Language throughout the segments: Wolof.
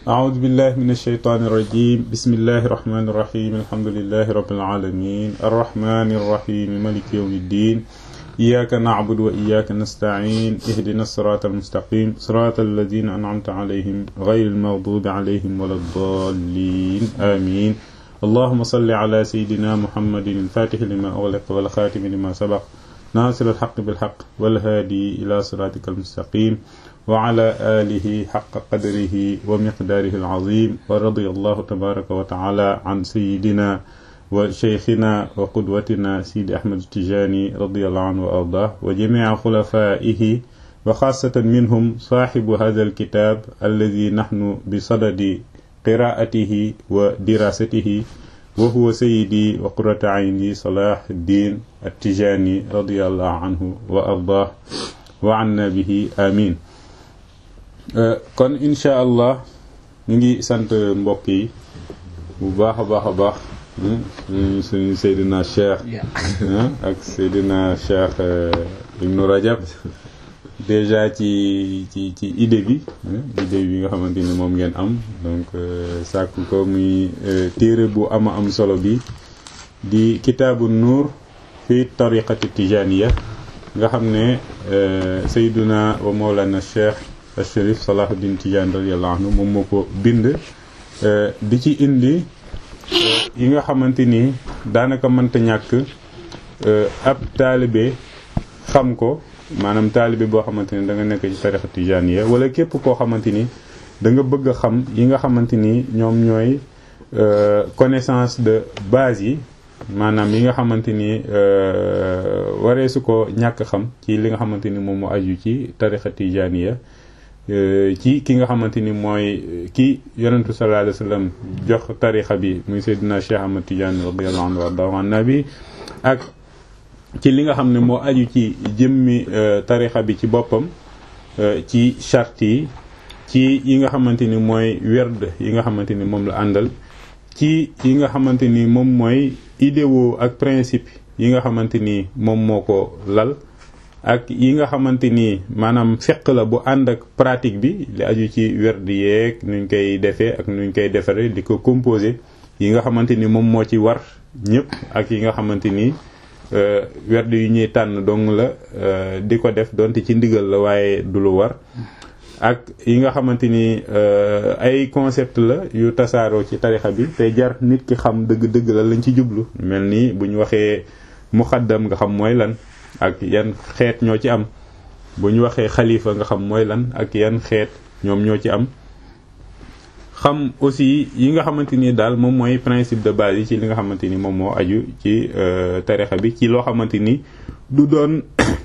أعوذ بالله من الشيطان الرجيم بسم الله الرحمن الرحيم الحمد لله رب العالمين الرحمن الرحيم ملك يوم الدين إياك نعبد وإياك نستعين اهدنا الصراط المستقيم صراط الذين أنعمت عليهم غير المغضوب عليهم ولا الضالين آمين اللهم صل على سيدنا محمد الفاتح لما أغلق والخاتم لما سبق ناصر الحق بالحق والهادي إلى صراطك المستقيم وعلى آله حق قدره ومقداره العظيم ورضي الله تبارك وتعالى عن سيدنا وشيخنا وقدوتنا سيد أحمد التجاني رضي الله عنه وأرضاه وجميع خلفائه وخاصة منهم صاحب هذا الكتاب الذي نحن بصدد قراءته ودراسته وهو سيدي وقرة عيني صلاح الدين التجاني رضي الله عنه وأرضاه وعنا به آمين kon incha allah ñu ngi sant mbokk yi bu baax a baax a baax suñu Seydina Cheikh ak Seydina Cheikh Ibnu Rajab déjà ci ci ci idée bi idée bi nga xamante ni moom ngeen am donc sàkk ko muy téere bu ama am solo bi di kitaabu nuur fi tariqati tijaniya nga xam ne Seydina wa Mawlana Cheikh Chérif Salahuddin Tidiane radiyallahu anhu moom moo ko bind di ci indi yi nga xamante ni daanaka mënta ñàkk ab taalibe xam ko maanaam taalibe boo xamante ni da nga nekk ci tarixa tijaniya wala képp koo xamante ni da nga bëgg a xam yi nga xamante ni ñoom ñooy connaissance de base yi maanaam yi nga xamante ni waree su ko ñàkk xam ci li nga xamante ni moom moo aju ci tarixa tijaniya ci ki nga xamante ni mooy ki yonentu sallallahu alayhi wa sallam jox tarixa bi muy Seydina Cheikh Ahmad Tidiane radiyallahu anhu wardahu an nabi ak ci li nga xam ne moo aju ci jëmmi tarixa bi ci boppam ci charte yi ci yi nga xamante ni mooy werd yi nga xamante ni moom la àndal ci yi nga xamante ni moom mooy idéo ak principe yi nga xamante ni moom moo ko lal ak yi nga xamante ni maanaam feq la bu ànd ak pratique bi li aju ci werd yeeg nuñ koy defee ak nuñ koy defaree di ko composé yi nga xamante ni moom moo ci war ñëpp ak yi nga xamante ni werd yu ñuy tànn dong la di ko def donte ci ndigal la waaye du lu war ak yi nga xamante ni ay concept la yu tasaaroo ci tarixa bi te jar nit ki xam dëgg-dëgg la lañ ci jublu mel ni bu ñu waxee muxaddam nga xam mooy lan ak yan xeet ñoo ci am bu ñu waxee xalifa nga xam mooy lan ak yan xeet ñoom ñoo ci am xam aussi yi nga xamante ni daal moom mooy principe de base yi ci li nga xamante ni moom moo aju ci tarixa bi ci loo xamante ni du doon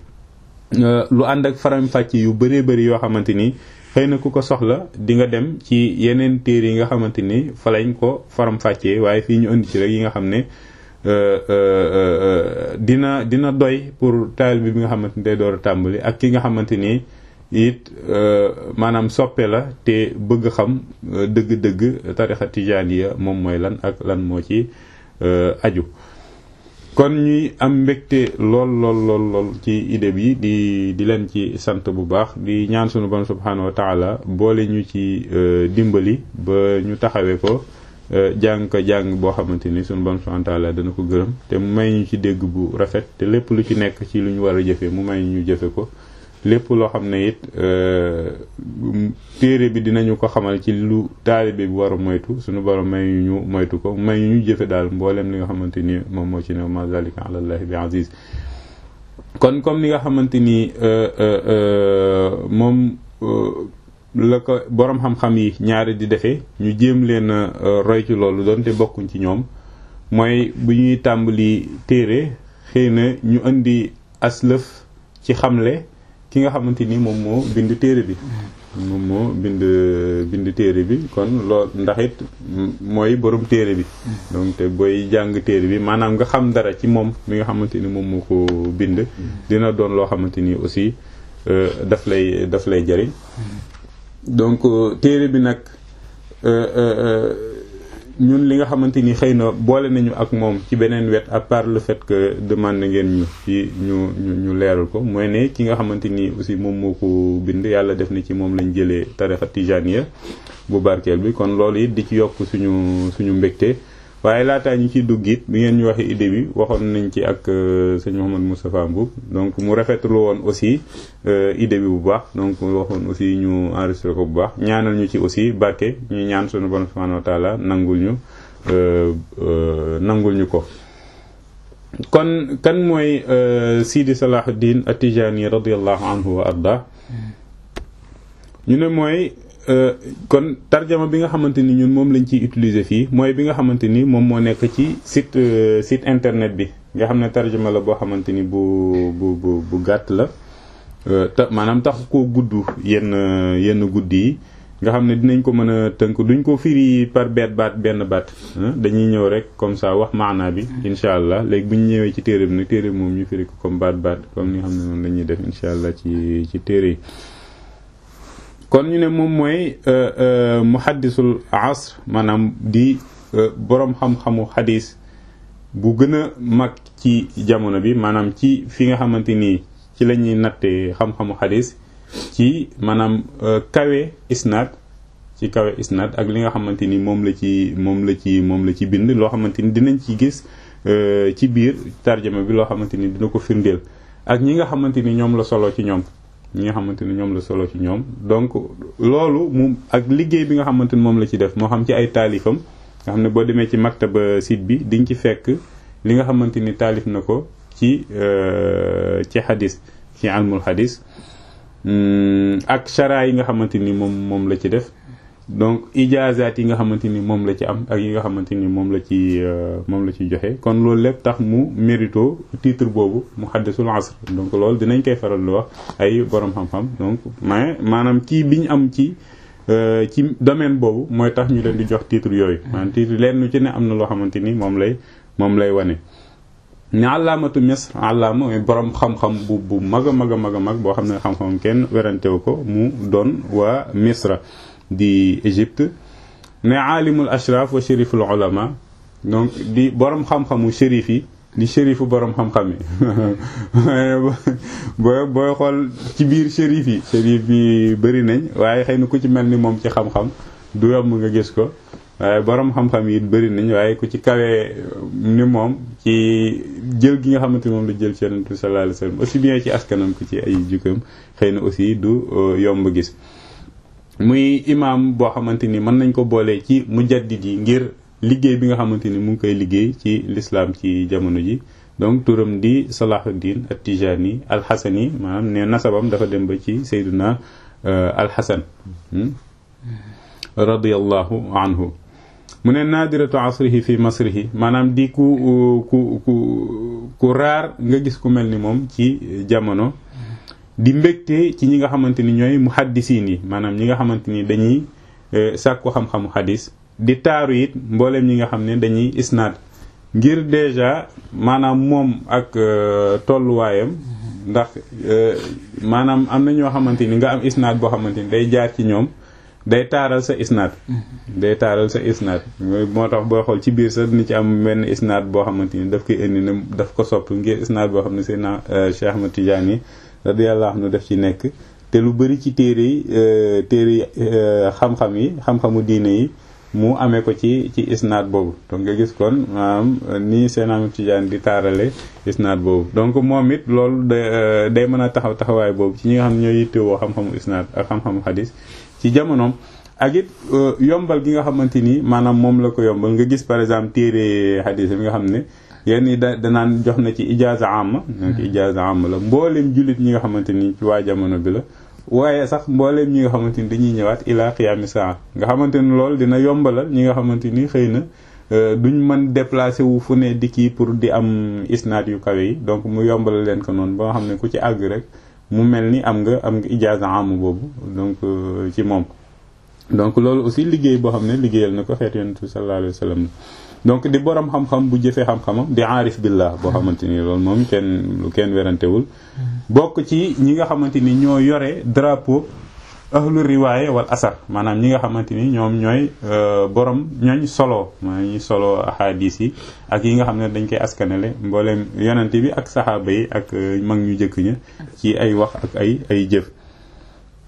lu ànd ak faram-fàcc yu bëree bëri yoo xamante ni xëy na ku ko soxla di nga dem ci yeneen téere yi nga xamante ni fa lañ ko faram-fàccee waaye fii ñu indi ci rek yi nga xam ne dina dina doy pour taalibe bi nga xamante ni day door a tàmbali ak ki nga xamante ni it maanaam soppe la te bëgg xam dëgg-dëgg tarixa tijaaniya moom mooy lan ak lan moo ci aju kon ñuy am mbégte lool lool lool lool ci idée bi di di leen ci sant bu baax di ñaan sunu bon subhanahu wa taala boole ñu ci dimbali ba ñu taxawee ko jàng ko jàng boo xamante ni sunu bon subhanahu wa taala dana ko gërëm te mu may ñu ci dégg bu rafet te lépp lu ci nekk ci lu ñu war a jëfe mu may ñu jëfe ko lépp loo xam ne it téere bi dinañu ko xamal ci lu taalibe bi war a moytu suñu borom may ñu moytu ko may ñu jëfe daal mboolem li nga xamante ni moom moo ci ne ma zalika ala llahi bi aziz kon comme ni nga xamante ni moom la ko borom xam-xam yi ñaari di defee ñu jéem leen roy ci loolu doonte bokkuñ ci ñoom mooy bu ñuy tàmbali téere xëy na ñu indi aslëf ci xamle ki nga xamante ni moom moo bind téere bi moom moo bind bind téere bi kon lool ndax it mooy borom téere bi donc te booy jàng téere bi maanaam nga xam dara ci moom mi nga xamante ni moom moo ko bind dina doon loo xamante ni aussi daf lay daf lay jariñ donc téere bi nag ñun li nga xamante ni xëy na boole nañu ak moom ci beneen wet à part le fait que demande ngeen ñu ci ñu ñu ñu leeral ko mooy ne ki nga xamante ni aussi moom moo ko bind yàlla def na ci moom lañ jëlee tarixa tijaniya bu barkeel bi kon loolu it di ci yokk suñu suñu mbégte waaye laataa ñu ciy dugg it bi ngeen ñu waxee idée bi waxoon nañ ci ak sëñ Mouhamed Moustapha Mboub donc mu rafetlu woon aussi idée bi bu baax donc waxoon aussi ñu enregistré ko bu baax ñaanal ñu ci aussi barke ñu ñaan suñu borom subhanahu wa taala nangul ñu nangul ñu ko kon kan mooy Sidi Salahuddin At-Tijani radiyallahu anhu wa arda ñu ne mooy kon tarjama bi nga xamante ni ñun moom lañ ciy utiliser fii mooy bi nga xamante ni moom moo nekk ci site site internet bi nga xam ne tarjama la boo xamante ni bu bu bu bu gàtt la te maanaam tax koo gudd yenn yenn guddi yi nga xam ne dinañ ko mën a tënk duñ ko firi par benn baat benn baat dañuy ñëw rek comme ça wax maanaa bi incha allah léegi bu ñu ñëwee ci téere bi nag téere bi moom ñu firi ko comme baat baat comme ni nga xam ne noonu la ñuy def incha allah ci ci téere yi kon ñu ne moom mooy muhaddisul asr maanaam di boroom xam-xamu xadis bu gën a mag ci jamono bi maanaam ci fi nga xamante nii ci la ñuy nattee xam-xamu xadis ci maanaam kawe isnaad ci kawe isnaad ak li nga xamante ni moom la ci moom la ci moom la ci bind loo xamante ni dinañ ci gis ci biir tarjama bi loo xamante ni dina ko firndeel ak ñi nga xamante ni ñoom la solo ci ñoom ñi nga xamante ni ñoom la solo ci ñoom donc loolu mu ak liggéey bi nga xamante ni moom la ci def moo xam ci ay taalifam nga xam ne boo demee ci maktaba site bi di nga ci fekk li nga xamante ni taalif na ko ci ci xadis ci almul xadis ak chara yi nga xamante ni moom moom la ci def donc ijaazaat yi nga xamante ni moom la ci am ak yi nga xamante ni moom la ci moom la ci joxe kon loolu lépp tax mu mérito titre boobu muhaddisul asr donc loolu dinañ koy faral di wax ay borom xam-xam donc mais maanaam kii bi ñu am ci ci domaine boobu mooy tax ñu leen di jox titre yooyu maanaam titre leen lu ci ne am na loo xamante ni moom lay moom lay wane ne àllaamatu misr àllaama mooy borom xam-xam bu bu mag a mag a mag a mag boo xam ne xam-xam kenn werantewu ko mu doon waa misra di Égypte ne aalimul ashraf wa shériful ulama donc di borom xam-xamu shérif yi di shérifu borom xam-xam yi booy booy xool ci biir shérif yi shérif yi bëri nañ waaye xëy na ku ci mel ni moom ci xam-xam du yomb nga gis ko waaye borom xam-xam yi bëri nañ waaye ku ci kawee ni moom ci jël gi nga xamante moom la jël ci yonent bi sallallahu alayhi wasallam aussi bien ci askanam ko ci ay jukkam xëy na aussi du yomb gis muy imam boo xamante ni mën nañ ko boolee ci mujaddid yi ngir liggéey bi nga xamante ni mu ngi koy liggéey ci l'islam ci jamono ji donc turam di Salahuddin at-Tijani al-Hasani maanaam ne nasabam dafa dem ba ci Seydina al-Hasan radiyallahu anhu mu ne naadiratu asrihi fi masrihi maanaam di ku ku ku ku raar nga gis ku mel ni moom ci jamono di mbégte ci ñi nga xamante ni ñooy muhaddisiin yi maanaam ñi nga xamante ni dañuy sàkku xam-xamu xadis di taaru it mbooleem ñi nga xam ne dañuy isnaad ngir déjà maanaam moom ak tolluwaayam ndax maanaam am na ñoo xamante ni nga am isnaad boo xamante ni day jaar ci ñoom day taaral sa isnaad day taaral sa isnaad moo tax boo xool ci biir sax dina ci am benn isnaad boo xamante ni daf koy indi ne daf ko sopp ngir isnaad boo xam ne Seydina Cheikh Ahmad Tidiane radiyallahu anhu daf ci nekk te lu bari ci téere yi téere yi xam-xam yi xam-xamu diine yi mu amee ko ci ci isnaad boobu donc nga gis kon maanaam nii Seydina Ahmad Tidiane di taarale isnaad boobu donc moom it loolu day mën a taxaw taxawaay boobu ci ñi nga xam ne ñooy yittewoo xam-xamu isnaad ak xam-xamu xadis ci jamonoom ak it yombal gi nga xamante ni maanaam moom la ko yombal nga gis par exemple téere xadis bi nga xam ne yenn yi da danaan jox na ci ijaaza amma donc ijaaza amma la mbooleem jullit ñi nga xamante ni ci waa jamono bi la waaye sax mbooleem ñi nga xamante ni dañuy ñëwaat ila qiyaami saa nga xamante ni loolu dina yombalal ñi nga xamante ni xëy na duñ mën déplacé wu fu ne di kii pour di am isnaad yu kawe yi donc mu yombalal leen ko noonu ba nga xam ne ku ci àgg rek mu mel ni am nga am nga ijaaza amma boobu donc ci moom donc loolu aussi liggéey boo xam ne liggéeyal na ko xeet yonent bi sallallahu alayhi wa sallam donc di borom xam-xam bu jëfee xam-xamam di aarif billah boo xamante ni loolu moom kenn lu kenn werantewul bokk ci ñi nga xamante ni ñoo yore drapeau ahlu riwaaye wal asar maanaam ñi nga xamante ni ñoom ñooy borom ñooñ solo maa ñi solo ahadis yi ak yi nga xam ne dañ koy askanale mbooleem yonent bi ak saxaaba yi ak mag ñu jëkk ña ci ay wax ak ay ay jëf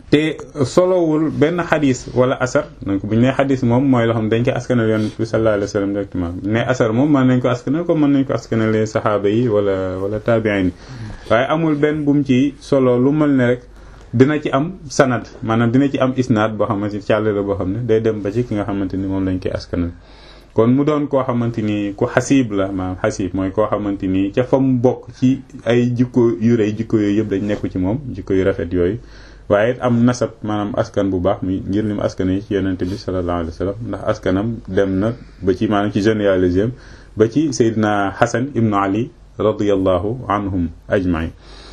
te solowul benn xadis wala asar donc bu ñu nee xadis moom mooy loo xam dañ koy askanal yonent bi sallallahu alayhi wa sallam directement bu ñu nee asar moom mën nañ ko askanal comme mën nañ ko askanalee saxaaba yi wala wala taabiin yi waaye amul benn bu mu ci solo lu mel ne rek dina ci am sanad maanaam dina ci am isnaad boo xamante ni càll la boo xam ne day dem ba ci ki nga xamante ni moom lañ koy askanal kon mu doon koo xamante ni ku xasiib la maanaam xasiib mooy koo xamante ni ca fa mu bokk ci ay jikko yu rëy jikko yooyu yëpp dañ nekku ci moom jikko yu rafet yooyu waaye it am nasab maanaam askan bu baax mi ngir lim askan yi ci yonente bi sallallahu alayhi wa sallam ndax askanam dem na ba ci maanaam ci généalogie ba ci Seydina Hasan ibnu Ali radiyallahu anhum ajmain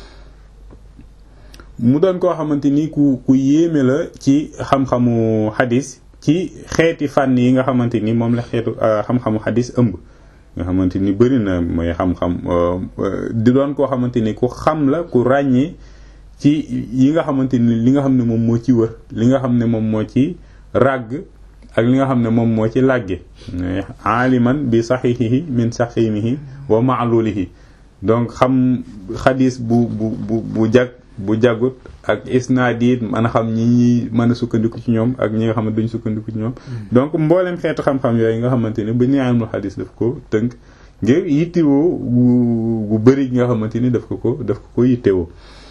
mu doon koo xamante ni ku ku yéeme la ci xam-xamu xadis ci xeeti fànn yi nga xamante ni moom la xeetu xam-xamu xadis ëmb nga xamante ni bëri na mooy xam-xam di doon koo xamante ni ku xam la ku ràññee ci yi nga xamante ni li nga xam ne moom moo ci wër li nga xam ne moom moo ci ràgg ak li nga xam ne moom moo ci làgge aaliman bi saxiixihi min saxiimihi wa maalulihi donc xam xadis bu bu bu bu jag bu jagut ak isnaad yi mën a xam ñi ñi mën a sukkandiku ci ñoom ak ñi nga xam ne duñ sukkandiku ci ñoom donc mboolem xeetu xam-xam yooyu nga xamante ni bu ñu amul xadis daf ko tënk ngir yittewoo gu gu bëri nga xamante ni daf ko ko daf ko ko yittewoo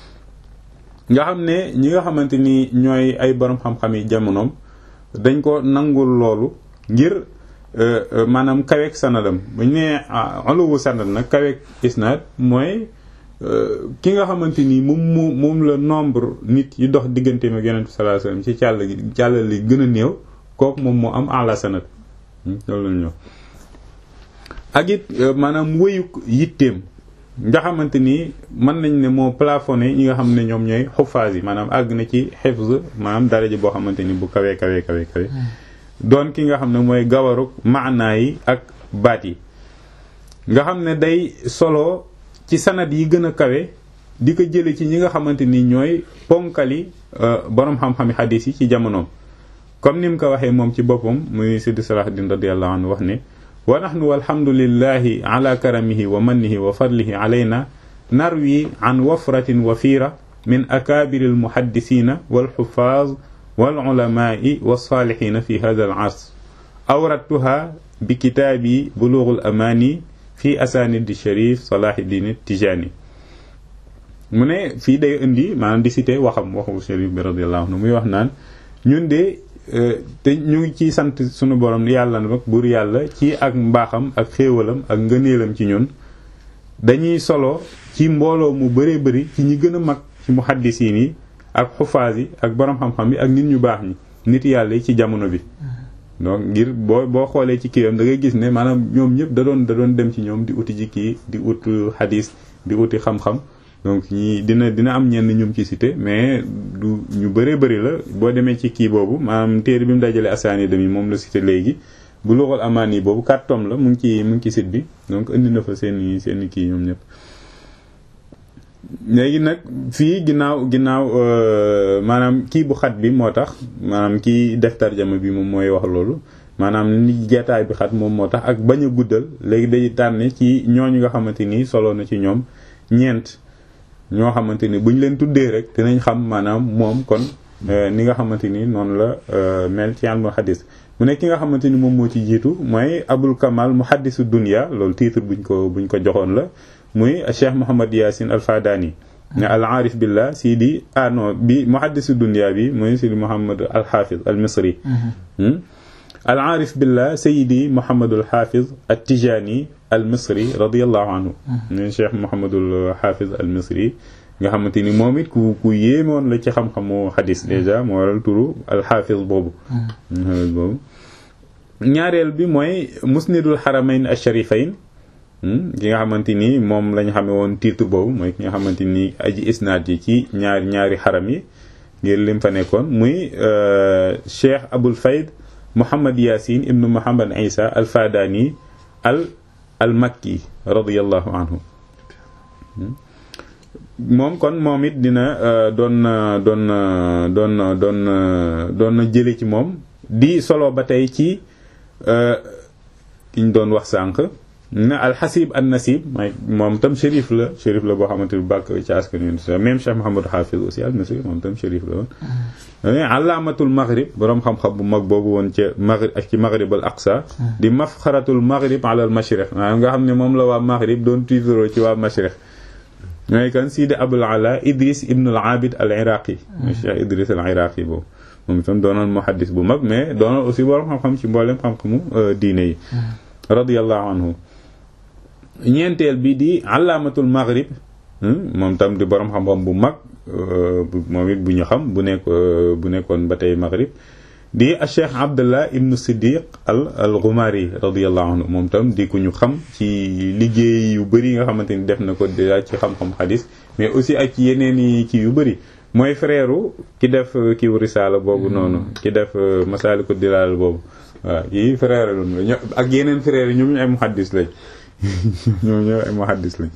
nga xam ne ñi nga xamante ni ñooy ay borom xam-xam yi jamonoom dañ ko nangul loolu ngir maanaam kaweek sanadam bu ñu nee uluwu sanad nag kaweek isnaad mooy ki nga xamante ni moom moo moom la nombre nit yi dox diggante ak yonent bi sallallahu alayhi wasallam ci càll gi càll li gën a néew kooku moom moo am ala sanad loolu la ñëw ak it maanaam wëyuk yitteem nga xamante ni mën nañ ne moo plafonné ñi nga xam ne ñoom ñooy xufaas yi maanaam àgg na ci xifz maanaam daraja boo xamante ni bu kawee kawee kawee kawe doon ki nga xam ne mooy gawaruk maanaa yi ak baat yi nga xam ne day solo ci sanad yi gën a kawe di ko jële ci ñi nga xamante ni ñooy ponkali borom xam-xami xadiis yi ci jamonoom comme ni mu ko waxee moom ci boppam muy Sidi Salahuddin radiyallahu anhu wax ne wa nahnu walhamdulillahi ala karamihi wa mannihi wa fadlihi alayna narwi an wafratin wafira min akabiri almuhaddisina walxufaaz walulamai walsalihina fi hada al asr awradtuha bi kitaabi bulughul amani fi asanidi sharif salahuddin tijani mu ne fii day indi maanaam di cité waxam waxu sharif bi radiallahu anhu muy wax naan ñun de te ñu ngi ciy sant sunu borom yàlla nag buur yàlla ci ak mbaaxam ak xéewalam ak ngëneelam ci ñun dañuy solo ci mbooloo mu bëree bëri ci ñi gën a mag ci muhaddisiin yi ak xufaas yi ak borom xam-xam yi ak nit ñu baax ñi nit yàlla yi ci jamono bi donc ngir boo boo xoolee ci kiiwam da ngay gis ne maanaam ñoom ñëpp da doon da doon dem ci ñoom di uti ci kii di ut xadis di uti xam-xam donc ñi dina dina am ñenn ñum ci cité mais du ñu bëree bëri la boo demee ci kii boobu maanaam téere bi mu dajale asaani dami moom la cité léegi bu loxol amaan yi boobu quatre tomes la mu ngi ci mu ngi ci site bi donc indi na fa seen seen kii ñoom ñëpp léegi nag fii ginnaaw ginnaaw maanaam kii bu xat bi moo tax maanaam kii def tarjama bi moom mooy wax loolu maanaam ni jeetaay bi xat moom moo tax ak bañ a guddal léegi day tànn ci ñooñu nga xamante ni solo na ci ñoom ñeent ñoo xamante ni buñ leen tuddee rek dinañ xam maanaam moom kon ni nga xamante ni noonu la mel ci ilmu xadis mu ne ki nga xamante ni moom moo ci jiitu mooy abul kamal muhaddisu dunya loolu titre buñ ko buñ ko joxoon la muy cheikh mohamad yasin al fadani ne al aarif billah sidi ah non bi muhaddisu dunya bi muy sidi mohamad al hafiz al misri al aarif billah sayidi mohamadul hafiz al tijani al misri radiallahu anhu ne cheikh mohamadul hafiz al misri nga xamante ni moom it ku ku yéemoon la ci xam-xamu xadis dèjà moo waral turu al hafiz boobu boobu ñaareel bi mooy musnidul haramayn al sharifayn ki nga xamante ni moom lañ xame woon titre boobu mooy ki nga xamante ni aji isnaad yi ci ñaari ñaari xaram yi ngir lim fa nekkoon muy cheikh abul fayd muhammad yasin ibnu muhammad isa al fadani al al makki radiallahu anhu moom kon moom it dina doon doon doon doon doon na jële ci moom di solo ba tey ci ki ñu doon wax sànq na alxasib an nasib mooy moom tam shérif la shérif la boo xamante ni bàkk ci askan wi même Cheikh Mouhamadou Hafiz aussi al Misri moom tam shérif la woon alaamatul maghrib boroom xam-xam bu mag boobu woon ca maghrib ak ci maghrib al aqsa di mafxaratul maghrib ala al mashriq maanaam nga xam ne moom la waa maghrib doon tiitaroo ci waa mashriq mooy kan Sidi Abul Ala Idris ibn al Abid al Iraqi mooy Cheikh Idris al Iraqi boobu moom itam doonoon muhaddis bu mag mais doonoon aussi boroom xam-xam ci mboolem xam-xamu diine yi radiyallahu anhu ñeenteel bi di alaamatul maghrib moom tam di borom xam-xam bu mag moom it bu ñu xam bu nekk bu nekkoon ba tey maghrib di cheikh abdullah ibnu siddiq al al ghumari radiyallahu anhu moom tam di ku ñu xam ci liggéey yu bëri nga xamante ni def na ko déjà ci xam-xam xadis mais aussi ak ci yeneen yi ci yu bëri mooy frère ki def kiw risaala boobu noonu ki def masaliku dilal boobu waaw yi frère loolu ak yeneen frère yi ñoom ñu ay muhaddis lañ ñoom ñoo ay muhaddis lañ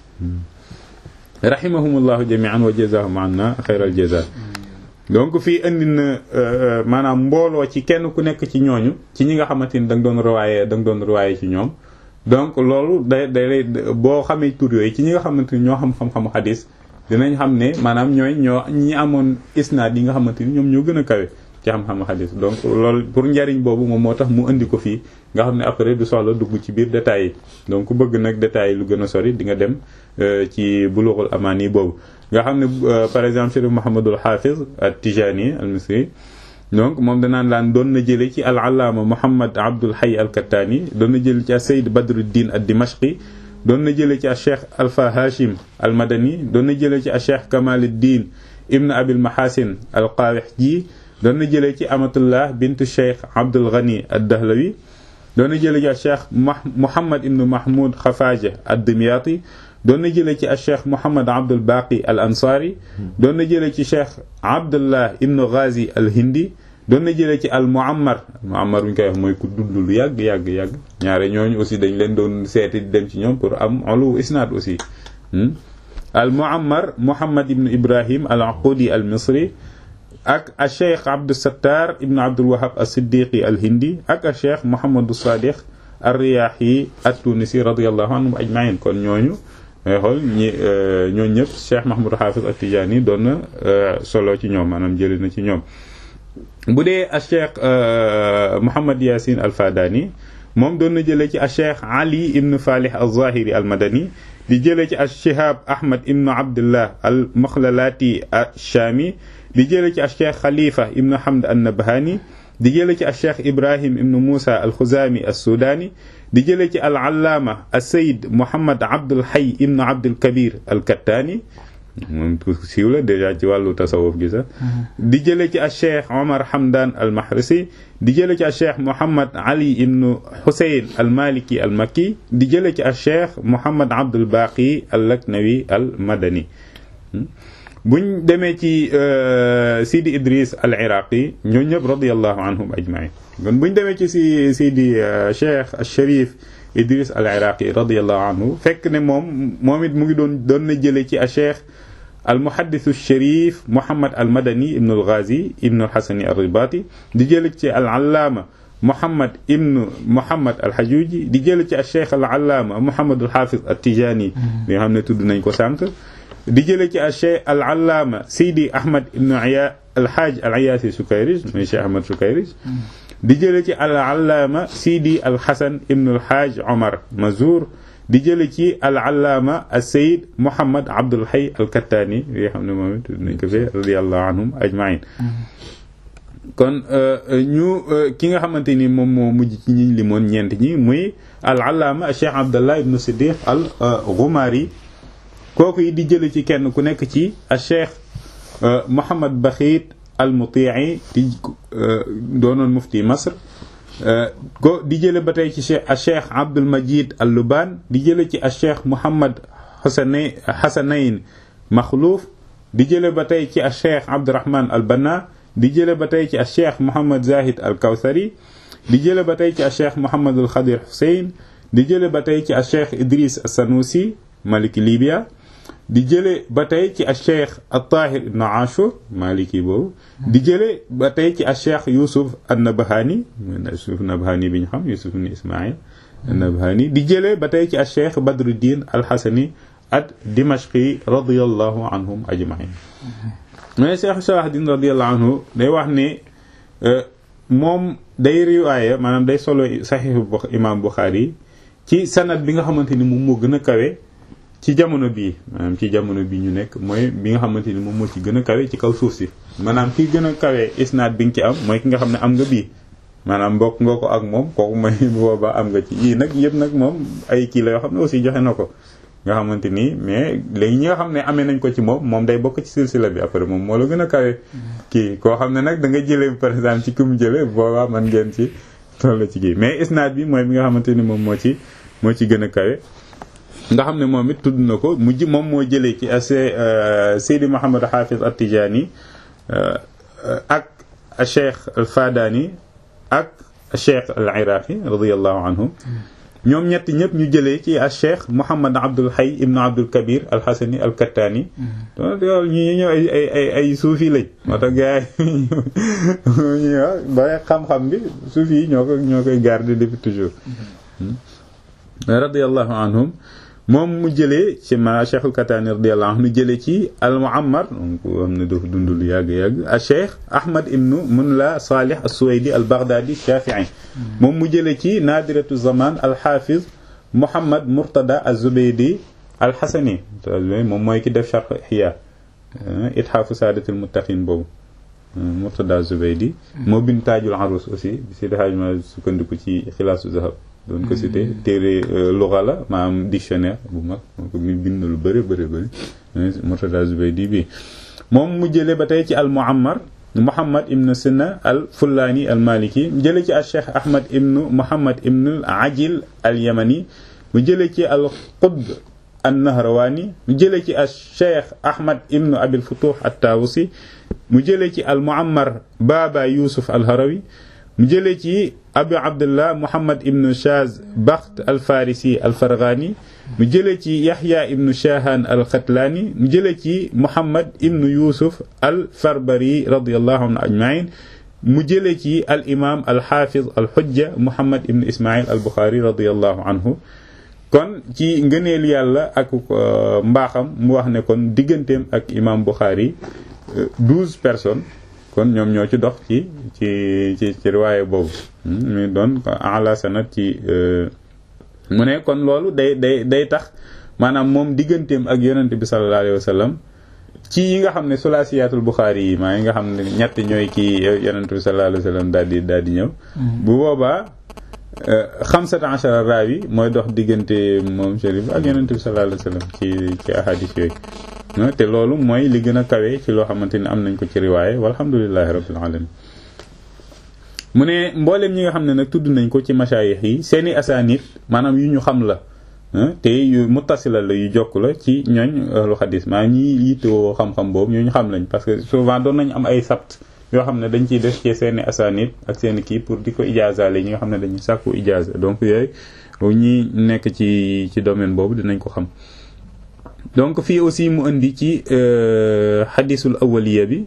rahimahumullahu jami'an wa jazahum anna xayral jaza donc fii indi na maanaam mbooloo ci kenn ku nekk ci ñooñu ci ñi nga xamante ni da nga doon riwaaye da nga doon riwaaye ci ñoom donc loolu day day boo xamee tur yooyu ci ñi nga xamante ni ñoo xam xam-xamu xadis dinañ xam ne maanaam ñooy ñoo ñi amoon isnaad yi nga xamante ni ñoom ñoo gën a kawe ci xam-xamu xadis donc loolu pour njariñ boobu moom moo tax mu indi ko fii nga xam ne après du soxla dugg ci biir détails yi donc ku bëgg nag détails yi lu gën a sori di nga dem ci bulughul amaani boobu nga xam ne par exemple Chérif Mouhamadul Hafiz at-Tijani al-Misri donc moom danaan laan doon na jële ci al-allaama Muhammad Abdul Hayy al-Kattani doon na jële ci Sayyid Badruddin ad-Dimashqi doon na jële ci Cheikh Alpha Hashim al-Madani doon na jële ci Cheikh Kamaluddin Ibn Abil Mahasin al-Qawihji doon na jëlee ci Amatullah bintu Cheikh Abdul Ghani ad-Dahlawi doon na jëlee ci Cheikh Muhammad ibn Mahmoud Khafaja ad-Dimyati doon na jëlee ci Cheikh Muhammad Abdul Baqi al-Ansari doon na jëlee ci Cheikh Abdullah ibn Ghazi al-Hindi doon na jëlee ci al-Muammar Muammar bu ñu koy wax mooy ku dund lu yàgg yàgg yàgg ñaare ñooñu aussi dañ leen doon seeti di dem ci ñoom pour am olu isnaad aussi al-Muammar Muhammad ibn Ibrahim al-Aqudi al-Misri ak a cheikh Abdou Sattar ibn Abdul Wahab as-Siddiqi al-Hindi ak a cheikh Mouhamadou Sadiq ar-Riyahi at-Tunisi radiyallahu anhum ajmain kon ñooñu ngay xool ñi ñooñu ñëpp cheikh Mahmoud Hafiz at-Tijani doon na solo ci ñoom maanaam jëli na ci ñoom. bu dee a cheikh Mouhamad Yasin al-Fadani moom doon na jëlee ci a cheikh Ali ibn Falih al-Zahiri al-Madani di jëlee ci a Shihab Ahmad ibn Abdullah al-Makhlalati ash-Shami di jële ci cheikh xalifa ibnu hamd an-nabhani di jële ci cheikh ibrahim ibnu moussa al-xuzami as-sudani di jële ci al-allaama as-sayyid muhammad abdul hayy ibnu abdul kabir al-kattani moom siiw la déjà ci wàllu tasawuf gi sax di jële ci cheikh omar hamdan al-mahrisi di jële ci cheikh muhammad ali ibnu husayn al-maliki al-makki di jële ci cheikh muhammad abdul baqi al-laknawi al-madani buñ demee ci Sidi Idris al Iraqi ñoo ñëpp radiyallahu anhum ajmain kon buñ demee ci si Sidi Cheikh al Sharif Idris al Iraqi radiyallahu anhu fekk ne moom moom it mu ngi doon doon na jële ci a Cheikh al muhaddis al Sharif Muhammad al Madani ibn al Ghazi ibn al Hasani al Ribati di jële ci al Allama Muhammad ibn Muhammad al Hajuji di jële ci a Cheikh al Allama Muhammad al Hafiz al Tijani bi nga xam ne tudd nañ ko sànq di jële ci a cheikh al allaama sidi ahmad ibnu iya alhaaj al iyaasi sukayrij mooy cheikh ahmad sukayrij di jële ci al allaama sidi al hasan ibnu alhaaj omar mazour di jële ci al allaama al sayid muhammad abdul hay al kattaani yi xam ne moom it nañ ko fee radiallahu anhum ajmain kon ñu ki nga xamante ni moom moo mujj ci ñi limoon ñeent ñi muy al allaama cheikh abdallah ibnu siddiq al ghumari kooku yi di jële ci kenn ku nekk ci a cheikh Mouhamad Bakhit al Mutii di doonoon mufti Masr ko di jële ba tey ci cheikh a cheikh Abdul Majid al Luban di jële ci a cheikh Mouhamad Hasanayn Hasanayn Makhlouf di jële ba tey ci a cheikh Abdurahman al Banna di jële ba tey ci a cheikh Mouhamad Zahid al Kawsari di jële ba tey ci a cheikh Mouhamad al Khadir Hussein di jële ba tey ci a cheikh Idris Sanusi maliki Libya di jële ba tey ci a cheikh at-Tahir ibn Ashur maliki boobu di jële ba tey ci a cheikh Yusuf an-Nabhani Yusuf Nabhani bi ñu xam Yusuf ibn Ismaïl Nabhani di jëlee ba tey ci al cheikh Badruddin al Hasani ad Dimashqi radiyallahu anhum ajmain mais cheikh Salahuddin radiyallahu anhu day wax ne moom day riwaaya maanaam day solo saxiixu imam Bukhari ci sanad bi nga xamante ni moom moo gën a kawe ci jamono bii maanaam ci jamono bi ñu nekk mooy bi nga xamante ni moom moo ci gën a kawe ci kaw suuf si maanaam ki gën a kawe isnaad bi nga ci am mooy ki nga xam ne am nga bii maanaam mbokk nga ko ak moom kooku mooy boobaa am nga ci yii nag yëpp nag moom ay kii la yoo xam ne aussi joxe na ko nga xamante ni mais léegi ñi nga xam ne amee nañ ko ci moom moom day bokk ci silsila bi après moom moo la gën a kawe kii koo xam ne nag da nga jëlee par exemple ci ki mu jëlee boobaa man ngeen ci toll ci kii mais isnaad bi mooy bi nga xamante ni moom moo ci moo ci gën a kawe nga xam ne moom it tudd na ko mu ji moom moo jëlee ci as Seydi Mouhamed Hafiz At-Tijani ak Cheikh Al Fadani ak Cheikh Al Iraqi radiyallahu anhum ñoom ñett ñëpp ñu jëlee ci al Cheikh Mouhamed Abdul Hayy ibn Abdul Kabir Al Hasani Al Kattani donc ñi ñëw ay ay ay ay suufi lañ moo tax gars yi ba xam-xam bi suufi yi ñoo ko ñoo koy garder depuis toujours radiyallahu anhum moom mu jëlee ci ma Cheikh al Katani radiyallahu anhu jëlee ci al Muammar donc am na dafa dund lu yàgg-yàgg al Cheikh Ahmad ibnu Munla Salih al Suwaydi al Baghdadi Shafi'i moom mu jëlee ci Nadiratu Zaman al Hafiz Muhammad Murtada al Zubaydi al Hasani moom mooy ki def Sharh Ihya Ithafu Sadatil Muttaqin boobu Murtada Zubaydi moo bind Taajul Arus aussi si daxaaj ma sukkandiku ci Xilaasu Zahab doon ko cité téere luxa la maanaam dictionnaire bu mag moo ko bind lu bëri bëri bëri Murtada Zubaydi bi moom mu jële ba tey ci al Muammar Muhammad ibn Sina al Fullaani al Maliki mu jële ci al Cheikh Ahmad ibn Muhammad ibn al Ajil al Yamani mu jële ci al Qutb an Nahrawani mu jële ci al Cheikh Ahmad ibn Abil Futuh at Tawusi mu jële ci al Muammar Baba Yusuf al Harawi mu jëlee ci abu abdullah muhammad ibnu shaz bakht al farisi al farghani mu jëlee ci yahya ibnu shahan al khatlani mu jëlee ci muhammad ibnu yusuf al farbari radiyallahu anhu ajmain mu jëlee ci al imam al hafiz al hujja muhammad ibnu ismail al bukhari radiyallahu anhu kon ci ngëneel yàlla ak mbaaxam mu wax ne kon digganteem ak imam bukhari douze personnes kon ñoom ñoo ci dox ci ci ci ci riwaaye boobu muy doon ala sanat ci mu ne kon loolu day day day tax maanaam moom digganteem ak yonente bi sallallahu alayhi wa sallam ci yi nga xam ne sulaasiyatul buxaari yi maa yi nga xam ne ñett ñooy kii yonente bi sallallahu alayhi wa sallam daal di daal di ñëw bu boobaa xamsata ashara raawi mooy dox diggante moom chérif ak yonente bi sallallahu alayhi wa sallam ci ci ahadis yooyu te loolu mooy li gën a kawe ci loo xamante ni am nañ ko ci riwaaye walhamdulilahi rabbil alamin mu ne mbooleem ñi nga xam ne nag tudd nañ ko ci masaayix yi seeni asaanit maanaam yu ñu xam la te yu muttasila la yu jokk la ci ñooñ ahlu xadis maa ñi yittewoo xam-xam boobu ñu xam lañ parce que souvent doon nañ am ay sabt yoo xam ne dañ ciy def ci seeni asaanit ak seeni kii pour di ko ijaazaale ñi nga xam ne dañuy sàkku ijaaza donc yooyu ñi nekk ci ci domaine boobu dinañ ko xam donc fii aussi mu indi ci xadisul awaliya bi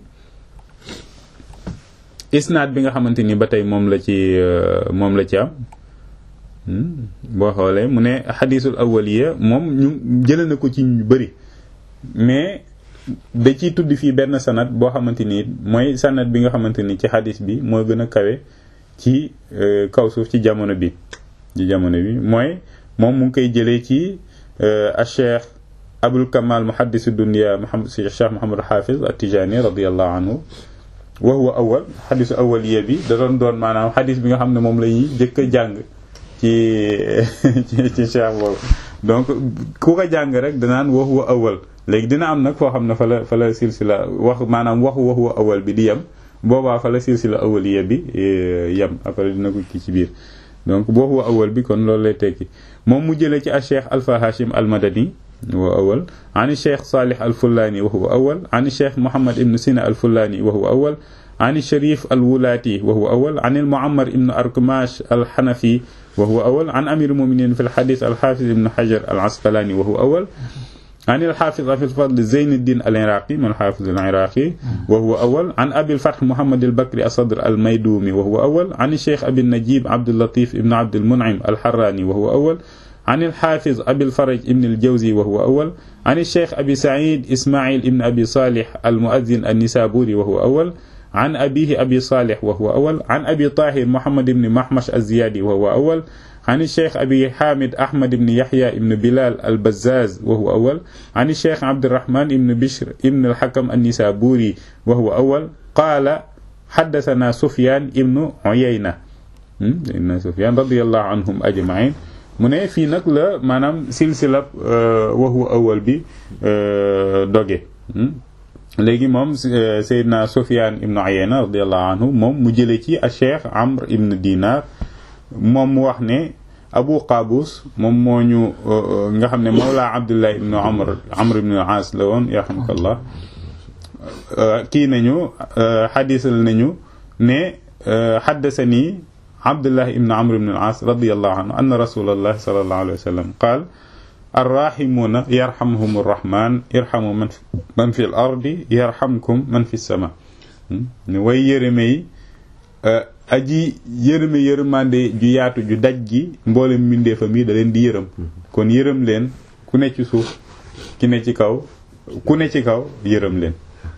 isnaad bi nga xamante ni ba tey moom la ci moom la ci am boo xoolee mu ne xadisul awaliya moom ñu jëlee na ko ci ñu bëri mais da ciy tudd fii benn sanad boo xamante ni mooy sanad bi nga xamante ni ci xadis bi moo gën a kawe ci kaw suuf ci jamono bi ci jamono bi mooy moom mu ngi koy jëlee ci a cheikh abul kamal muhaddis dunya muhammad cheikh muhammad hafiz at-tijani radiyallahu anhu wa huwa awal xadisu awaliya bi da doon doon maanaam xadis bi nga xam ne moom la ñuy jëkk a jàng ci ci ci cheikh boobu donc ku ko jàng rek danaan wa huwa awal léegi dina am nag foo xam ne fa la fa la silsila wax maanaam waxu wa huwa awal bi di yem boobaa fa la silsila awaliya bi yem après dina ko kii ci biir donc wa huwa awal bi kon loolu lay tekki moom mu jëlee ci a cheikh alfa hashim al madani وهو أول عن الشيخ صالح الفلاني وهو أول عن الشيخ محمد بن سينا الفلاني وهو أول عن الشريف الولاتي وهو أول عن المعمر بن أركماش الحنفي وهو أول عن أمير المؤمنين في الحديث الحافظ بن حجر العسقلاني وهو أول عن الحافظ أبي الفضل زين الدين العراقي من الحافظ العراقي وهو أول عن أبي الفتح محمد البكري الصدر الميدومي وهو أول عن الشيخ أبي النجيب عبد اللطيف ابن عبد المنعم الحراني وهو أول عن الحافظ أبي الفرج ابن الجوزي وهو أول عن الشيخ أبي سعيد إسماعيل ابن أبي صالح المؤذن النسابوري وهو أول عن أبيه أبي صالح وهو أول عن أبي طاهر محمد بن محمش الزيادي وهو أول عن الشيخ أبي حامد أحمد بن يحيى بن بلال البزاز وهو أول عن الشيخ عبد الرحمن بن بشر بن الحكم النسابوري وهو أول قال حدثنا سفيان بن عيينة ابن سفيان رضي الله عنهم أجمعين mu ne fii nag la maanaam silsilab waxu awal bi doge léegi moom Seydina Sufyaan ibnu Uyayna radiallahu anhu moom mu jële ci a Cheikh Amr ibn Dinar moom mu wax ne Abu Qaabus moom moo ñu nga xam ne Mawla Abdullah ibnu Amr Amr ibnu Aas la woon yarhamukallah kii nañu xadisal nañu ne xaddasani Abdullah ibn Amr ibn al-As radiyallahu anhu anna Rasulullah sallallahu alayhi wa sallam qaal arrahimuuna yarhamhum arrahman irhamu man man fi l ardi yarhamkum man fi sama ne way yërëme yi aji yërëme yërëmande ju yaatu ju daj gi mboolem mbindeefam yi da leen di yërëm kon yërëm leen ku ne ci suuf ki ne ci kaw ku ne ci kaw yërëm leen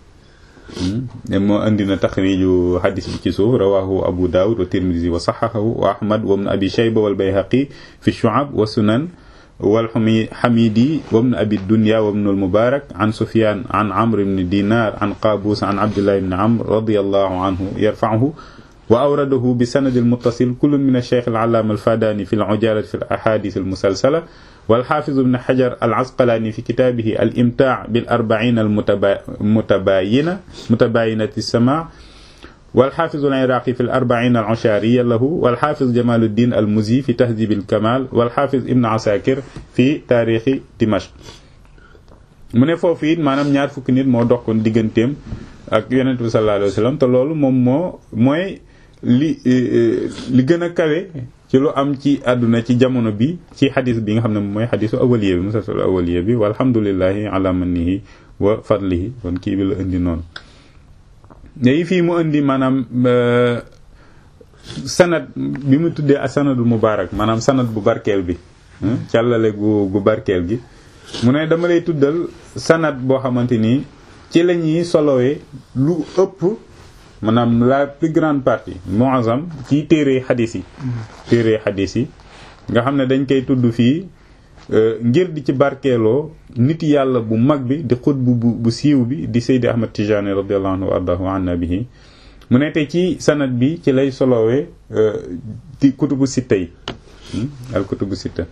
moo andi na taxriju xadis bi ci suuf rawahu abu daawud wa tirmisi wa saxaxahu wa ahmad wa ibn abi shayba wal bayhaqi fi shu'ab wa sunan wal xamidi wa ibn abi dunya wa ibn al mubarak an sufyan an amr ibn dinar an qabus an abdullah ibn amr radiyallahu anhu yarfa'uhu wa awradahu bi sanad al muttasil kullun min al shaykh al allama al fadani fi al ujalat fi al ahadith al musalsala والحافظ ابن حجر العسقلاني في كتابه الإمتاع بالأربعين المتباينة متباينة السماع والحافظ العراقي في الأربعين العشارية له والحافظ جمال الدين المزي في تهذيب الكمال والحافظ ابن عساكر في تاريخ دمشق mu ne foofu it maanaam ñaar fukki nit moo dox kon digganteem ak yonent bi sallallahu alayhi wa sallam te loolu moom moo mooy li li gën a kawe ci lu am ci àdduna ci jamono bi ci xadis bi nga xam ne mooy xadisu awaliya bi musalsal awaliya bi walhamdulillahi ala mannihi wa fadlihi kon kii bi la indi noonu léegi fii mu indi maanaam sanad bi mu tuddee ak sanadul mubaarak maanaam sanad bu barkeel bi càllale gu gu barkeel gi mu ne dama lay tuddal sanad boo xamante nii ci la ñuy solowee lu ëpp maanaam la plus grande partie muazzam ci téere xadis yi téere xadis yi nga xam ne dañ koy tudd fii ngir di ci barkeeloo nit yàlla bu mag bi di xut bu bu siiw bi di Seydi Ahmad Tijani radiallahu anhu wa ardahu anna bihi mu ne te ci sanad bi ci lay solowee ci kutubu sitta yi al kutubu sitta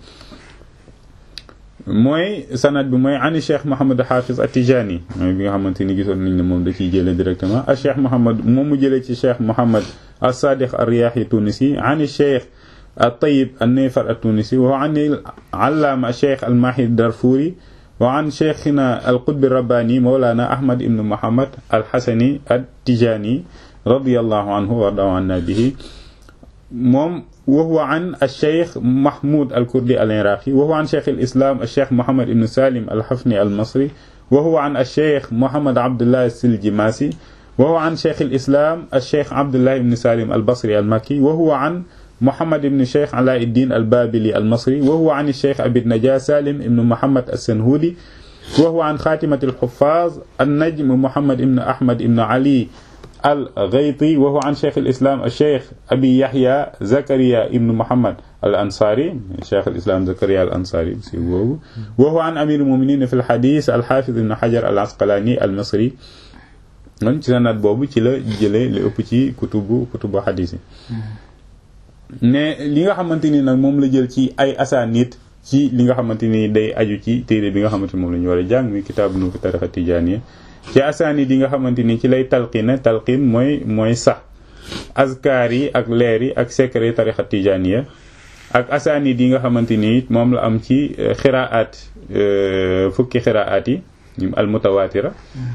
mooy sanad bi mooy ani cheikh Mouhamad Hafiz Atijani mooy bi nga xamante ni gisoon nañ ne moom da ciy jëlee directement a cheikh Mouhamad moom mu jëlee ci cheikh Mouhamad as-Sadiq ar-Riyahi Tunisi ani cheikh الطيب النيفر التونسي وعن العلامة الشيخ الماحي الدرفوري وعن شيخنا القطب الرباني مولانا أحمد بن محمد الحسني التجاني رضي الله عنه وارضاه عنا به موم وهو عن الشيخ محمود الكردي العراقي وهو عن شيخ الإسلام الشيخ محمد بن سالم الحفني المصري وهو عن الشيخ محمد عبد الله السلجماسي وهو عن شيخ الإسلام الشيخ عبد الله بن سالم البصري المكي وهو عن محمد بن شيخ علاء الدين البابلي المصري وهو عن الشيخ أبي النجاة سالم بن محمد السنهودي وهو عن خاتمة الحفاظ النجم محمد بن أحمد بن علي الغيطي وهو عن شيخ الإسلام الشيخ أبي يحيى زكريا بن محمد الأنصاري شيخ الإسلام زكريا الأنصاري وهو عن أمير المؤمنين في الحديث الحافظ بن حجر العسقلاني المصري man ci sanad boobu ci la jëlee li ëpp ci kutubu kutubu xadis yi ne li nga xamante ni nag moom la jël ci ay asaanit ci li nga xamante ni day aju ci téere bi nga xamante ni moom la ñu war a jàng muy kitaabu nu fi tarixa tijaaniya ci asaanit yi nga xamante ni ci lay talqina talqin mooy mooy sax azkaar yi ak leer yi ak secret tarixa tijaaniya ak asaanit yi nga xamante ni moom la am ci xiraat fukki xiraat yi al mutawaatira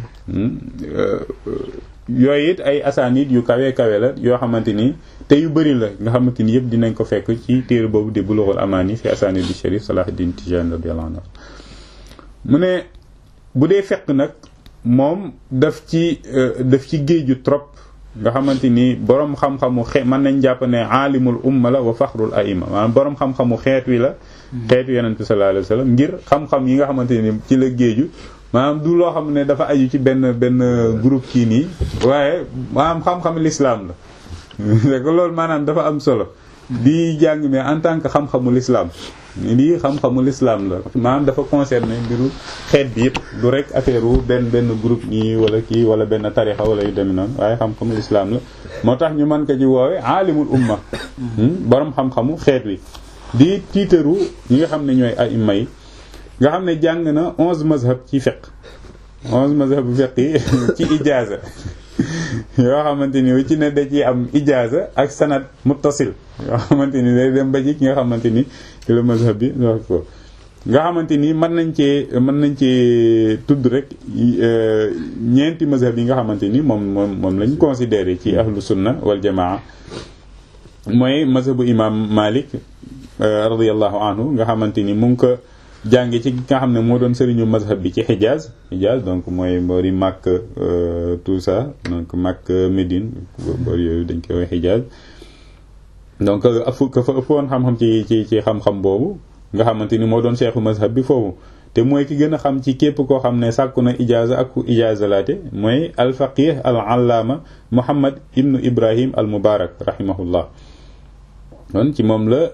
yooyu it ay asaanit yu kawe kawe la yoo xamante ni te yu bëri la nga xamante ni yëpp dinañ ko fekk ci téere boobu di bulughul amaani fi asaanid di sharif salahuddin tijani radiyallahu anhu mu ne bu dee fekk nag moom daf ci daf ci géeju trop nga xamante ni borom xam-xamu xe mën nañ jàpp ne aalimul umma la wa faxrul aima maanaam borom xam-xamu xeet wi la xeetu yonent bi sallallahu alayhi wasallam ngir xam-xam yi nga xamante ni ci la géeju maanaam du loo xam ne dafa aju ci benn benn groupe kii nii waaye maanaam xam-xam l'islam la c'est que loolu maanaam dafa am solo di jàng mais en tant que xam-xamu l'islam lii xam-xamu l'islam la maanaam dafa concerné mbiru xeet bi yëpp du rek affaire wu benn benn groupe nii wala kii wala benn tarixa wala yu demee noonu waaye xam-xamu l'islam la moo tax ñu mën ko ci woowe aalimul umma borom xam-xamu xeet wi di tiitaru ñi nga xam ne ñooy ay imma yi nga xam ne jàng na onze mazhab ci fiqh onze mazhab bu fiqh yi ci ijaaza yoo xamante ni ci ne da ciy am ijaaza ak sanad muttasil yoo xamante ni day dem ba ci ki nga xamante ni ci la mazhab bi wax ko nga xamante ni mën nañ cee mën nañ cee tudd rek ñeenti mazhab yi nga xamante ni moom moom moom lañ considéré ci ahlu sunna wal jamaa mooy mazhabu imam Malik radiyallahu anhu nga xamante ni mu ngi ko jànge ci nga xam ne moo doon sëriñu mazhab bi ci Hijaz Hijaz donc mooy boori Makka tout ça donc Makka Médine boori yooyu dañ koy wax Hijaz donc afu ka fa ëppoon xam-xam ci ci ci xam-xam boobu nga xamante ni moo doon cheikhu mazhab bi foofu te mooy ki gën a xam ci képp koo xam ne sàkku na ijaaza ak ku ijaaza laate mooy al faqih al allaama Muhammad ibnu Ibrahim al Mubarak rahimahullah kon ci moom la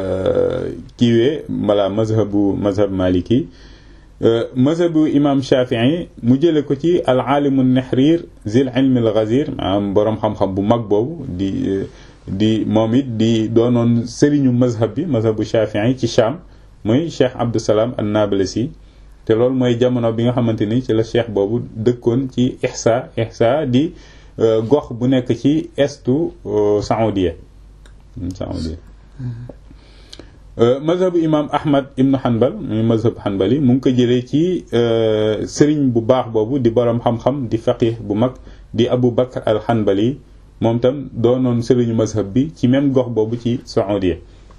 kiiwee wala mazhabu mazhab maliki mazhabu imam shafii mu jële ko ci al aalimu nahrir zil ilmi al ghazir maanaam boroom xam-xam bu mag boobu di di moom it di doonoon sëriñu mazhab bi mazhabu shafii ci Sham muy cheikh Abdusalaam an Nablasi te loolu mooy jamono bi nga xamante ni ci la cheikh boobu dëkkoon ci Ihsa Ihsa di gox bu nekk ci estu Saoudia Saoudia mazhabu imam ahmad ibnu hanbal muy mazhab hanbali mu ngi ko jëlee ci sëriñ bu baax boobu di boroom xam-xam di faqih bu mag di abu bakr al hanbali moom tam doonoon sëriñu mazhab bi ci même gox boobu ci saoudia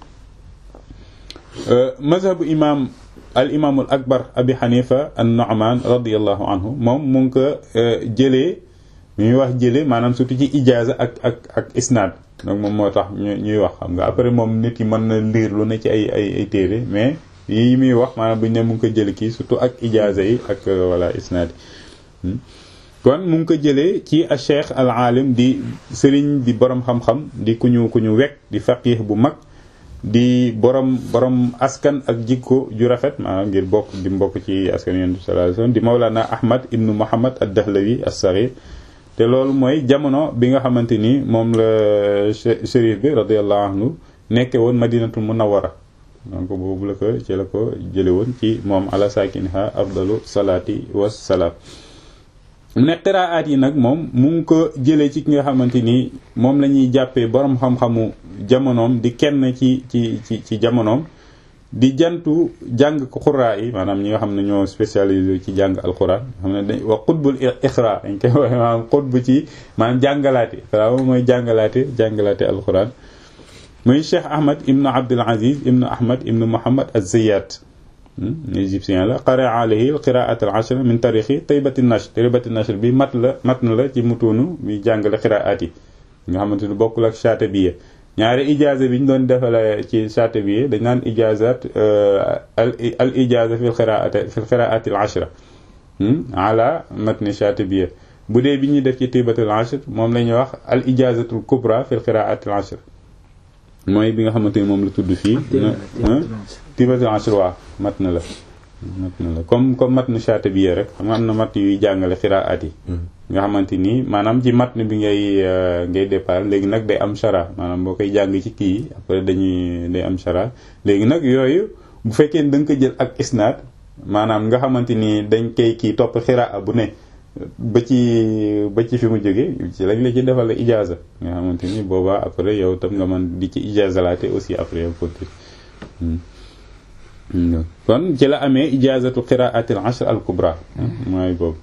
mazhabu imam al imaamul akbar abi hanifa an nu'man radiallahu anhu moom mu ngi ko jëlee mi ñuy wax jëlee maanaam surtout ci ijaaza ak ak ak isnaad donc moom moo tax ñu ñuy wax xam nga après moom nit ki mën na liir lu ne ci ay ay ay téere mais yi muy wax maanaam bu ñu ne mu ngi ko jële kii surtout ak ijaaza yi ak voilà isnaad yi kon mu ngi ko jëlee ci a cheikh al alim di sëriñ di borom xam-xam di ku ñu ku ñu wekk di faqih bu mag di borom borom askan ak jikko ju rafet maanaam ngir bokk di mbokk ci askan yonent bi sallallahu alayhi wasallam di mawlana ahmad ibnu muhammad ad dahlawi as-saghir te loolu mooy jamono bi nga xamante ni moom la shérif bi radiyallahu anhu nekke woon madinatul munawwara donc boobu la ko ci la ko jële woon ci moom ala sakinha afdalu salaati wassalaam mu ne qiraat yi nag moom mu ngi ko jëlee ci ki nga xamante ni moom la ñuy jàppee borom xam-xamu jamonoom di kenn ci ci ci ci jamonoom di jantu jàng ko xuraa yi maanaam ñi nga xam ne ñoo spécialisé ci jàng alquran xam ne dañ wax xutbul ixra dañ koy waxe maanaam xutbu ci maanaam jàngalaate waaw mooy jàngalaate jàngalaate alquran muy cheikh ahmad ibnu abdul aziz ibnu ahmad ibnu muhammad az-zayyat égyptien la qara alayhi qiraat al ashra min tarixi taybati nashr taybati nashr bi mat la mat na la ci mutuunu bi jàngale qiraat yi nga xamante ni bokkul ak Shaatibiya ñaari ijaaza bi ñu doon defale ci Shaatibiya dañ naan ijaazat al ijaaza fi qiraat fi qiraat al ashra ala matni Shaatibiya bu dee bi ñuy def ci taybatul ashr moom la ñuy wax al ijaazatul kubra fi qiraat al ashr mooy bi nga xamante ni moom la tudd fii tibatul ashr waa mat na la mat na la comme comme mat na Shaatibiya rek xam nga am na mat yuy jàngale xiraat yi nga xamante ni maanaam ci mat bi ngay ngay départ léegi nag day am shara maanaam boo koy jàng ci kii après dañuy day am shara léegi nag yooyu bu fekkee da nga ko jël ak isnaad maanaam nga xamante ni dañ koy kii topp xiraa bu ne ba ci ba ci fi mu jógee ci lañ la ci defal la ijaaza nga xamante ni boobaa après yow tam nga mën di ci ijaazalaate aussi après yow continue kon ci la amee ijaazatu qiraatil ashr al kubra mooy boobu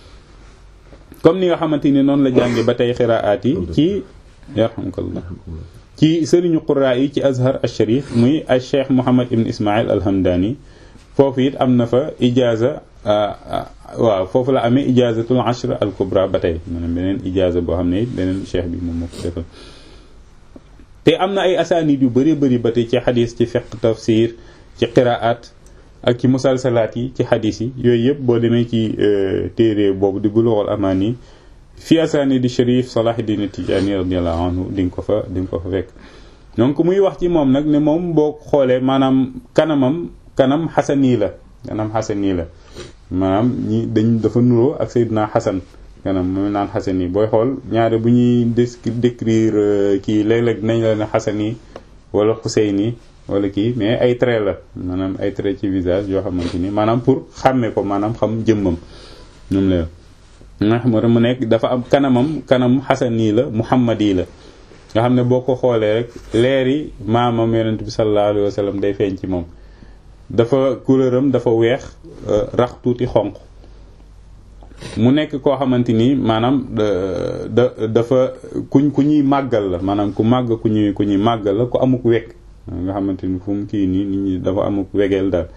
comme ni nga xamante ni noonu la jànge ba tey qiraat yi ci yarhamkallah ci sëriñu quraa yi ci azhar al sharif muy al cheikh Muhammad ibn Ismail al Hamdani foofu it am na fa ijaaza waaw foofu la amee ijaazatul ashr al kubra ba tey maanaam beneen ijaaza boo xam ne it beneen cheikh bi moom moo ko defal te am na ay asaanid yu bëri bëri ba tey ci xadis ci fiqh tafsir ci qiraat ak ci musalsalaat yi ci xadis yi yooyu yëpp boo demee ci téere boobu di bulughul amaani fi asaanid di Sharif Salahuddin Tijaani radiyallahu anhu di nga ko fa di nga ko fa fekk donc muy wax ci moom nag ne moom boo xoolee maanaam kanamam kanam xasani la kanam xasani la maanaam ñi dañ dafa nuroo ak Seydina Xasan kanam mooy naan xasani booy xool ñaare bu ñuy décrire kii léeg-léeg nañ la ne xasani wala xuseyni wala kii mais ay trait la maanaam ay trait ci visage yoo xamante ni maanaam pour xàmme ko maanaam xam jëmmam ñoom la nga xam mu nekk dafa am kanamam kanam xasani la muhammadi la nga xam ne boo ko xoolee rek leeri maamam yonent bi sallallahu alayhi wa sallam day feeñ ci moom dafa couleuram dafa weex rax tuuti xonq mu nekk koo xamante ni maanaam da dafa kuñ ku ñuy màggal la maanaam ku màgg ku ñuy ku ñuy màggal la ku amuk wekk nga xamante ni fu mu kii nii nit ñi dafa amuk wegeel daal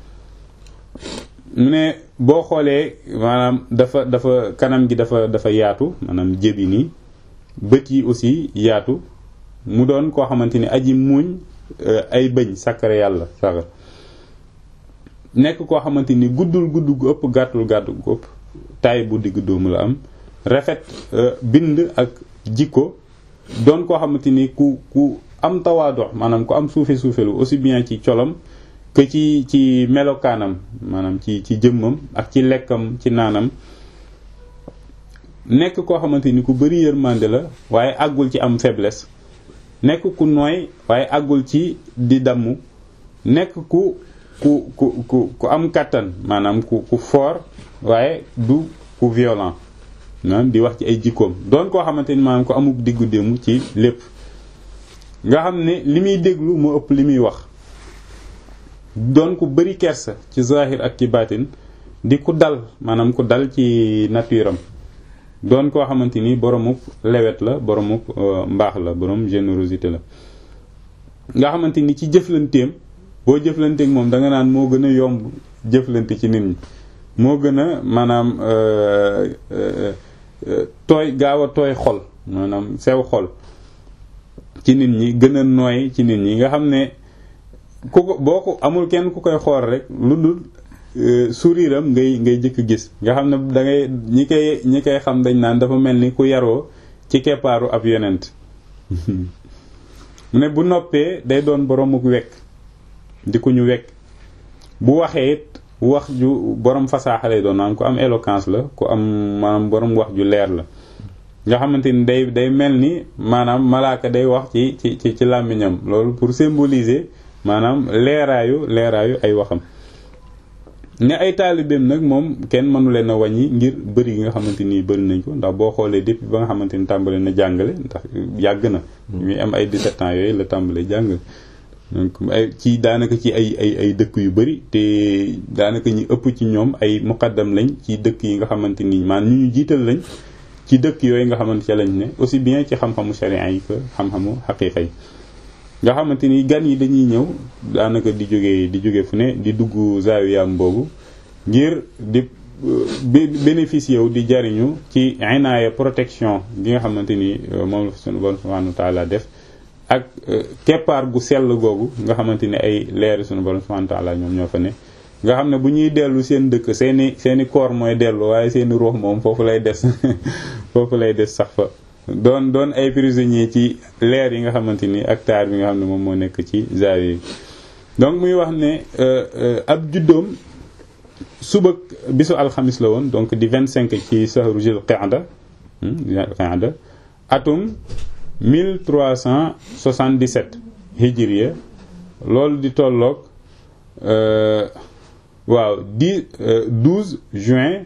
mu ne boo xoolee maanaam dafa dafa kanam gi dafa dafa yaatu maanaam jëbi nii bët yi aussi yaatu mu doon koo xamante ni aji muuñ ay bëñ sakkare yàlla sax nekk koo xamante ni guddul gudd gu ëpp gàttul gàttu gu ëpp taay bu digg doomu la am rafet bind ak jikko doon koo xamante ni ku ku am tawaadox maanaam ku am suufe suufelu aussi bien ci colam que ci ci melokaanam maanaam ci ci jëmmam ak ci lekkam ci naanam nekk koo xamante ni ku bëri yërmande la waaye àggul ci am faiblesse nekk ku nooy waaye àggul ci di damm nekk ku ku ku ku ku am kàttan maanaam ku ku fort waaye du ku violent maanaam di wax ci ay jikkoom doon koo xamante ni maanaam ku amuk diggu démb ci lépp nga xam ne li muy déglu moo ëpp li muy wax doon ku bëri kersa ci zahir ak ci baatin di ku dal maanaam ku dal ci nature am doon koo xamante ni boromuk lewet la boromuk mbaax la borom générosité la nga xamante ni ci jëflanteem boo jëflanteek moom da nga naan moo gën a yomb jëflante ci nit ñi moo gën a maanaam tooy gaaw a tooy xol maanaam sew xol ci nit ñi gën a nooy ci nit ñi nga xam ne ku ko boo ko amul kenn ku koy xool rek lu dul sourire am ngay ngay jëkk gis nga xam ne da ngay ñi koy ñi koy xam dañ naan dafa mel ni ku yaroo ci keppaaru ab yonent mu ne bu noppee day doon boromuk wekk di ku ñu wekk bu waxee it wax ju borom fasaaxa lay doon maanaam ku am éloquence la ku am maanaam borom wax ju leer la nga xamante ni day day mel ni maanaam malaaka day wax ci ci ci ci làmmiñam loolu pour symboliser maanaam leeraayu leeraayu ay waxam ne ay taalibeem nag moom kenn mënu leen a wàññi ngir bëri gi nga xamante ni bëri nañ ko ndax boo xoolee depuis ba nga xamante ni tàmbale na jàngale ndax yàgg na muy am ay 17 ans yooyu la tàmbale jàngale donc ay ci daanaka ci ay ay ay dëkk yu bëri te daanaka ñi ëpp ci ñoom ay muqaddam lañ ci dëkk yi nga xamante ni maanaam ñu ñu jiital lañ ci dëkk yooyu nga xamante ca lañ ne aussi bien ci xam-xamu sharia yi que xam-xamu xaqiiqa yi nga xamante ni gan yi dañuy ñëw daanaka di jóge di jóge fu ne di dugg zaawiyam boobu ngir di bénéficier wu di jariñu ci inaaya protection gi nga xamante ni moom la sunu borom subhanahu wa taala def ak keppaar gu sell googu nga xamante ni ay leeri sunu borom subhanahu wa taala ñoom ñoo fa ne nga xam ne bu ñuy dellu seen dëkk seeni seeni koor mooy dellu waaye seeni ruux moom foofu lay des foofu lay des sax fa doon doon ay prisonnier ci leer yi nga xamante ni ak taar bi nga xam ne moom moo nekk ci zaawiya yi donc muy wax ne ab juddoom suba bisu alxamis la woon donc di 25 ci sahru jil qa'da qa'da atum 1377 hijriya loolu di tolloog waaw di 12 juin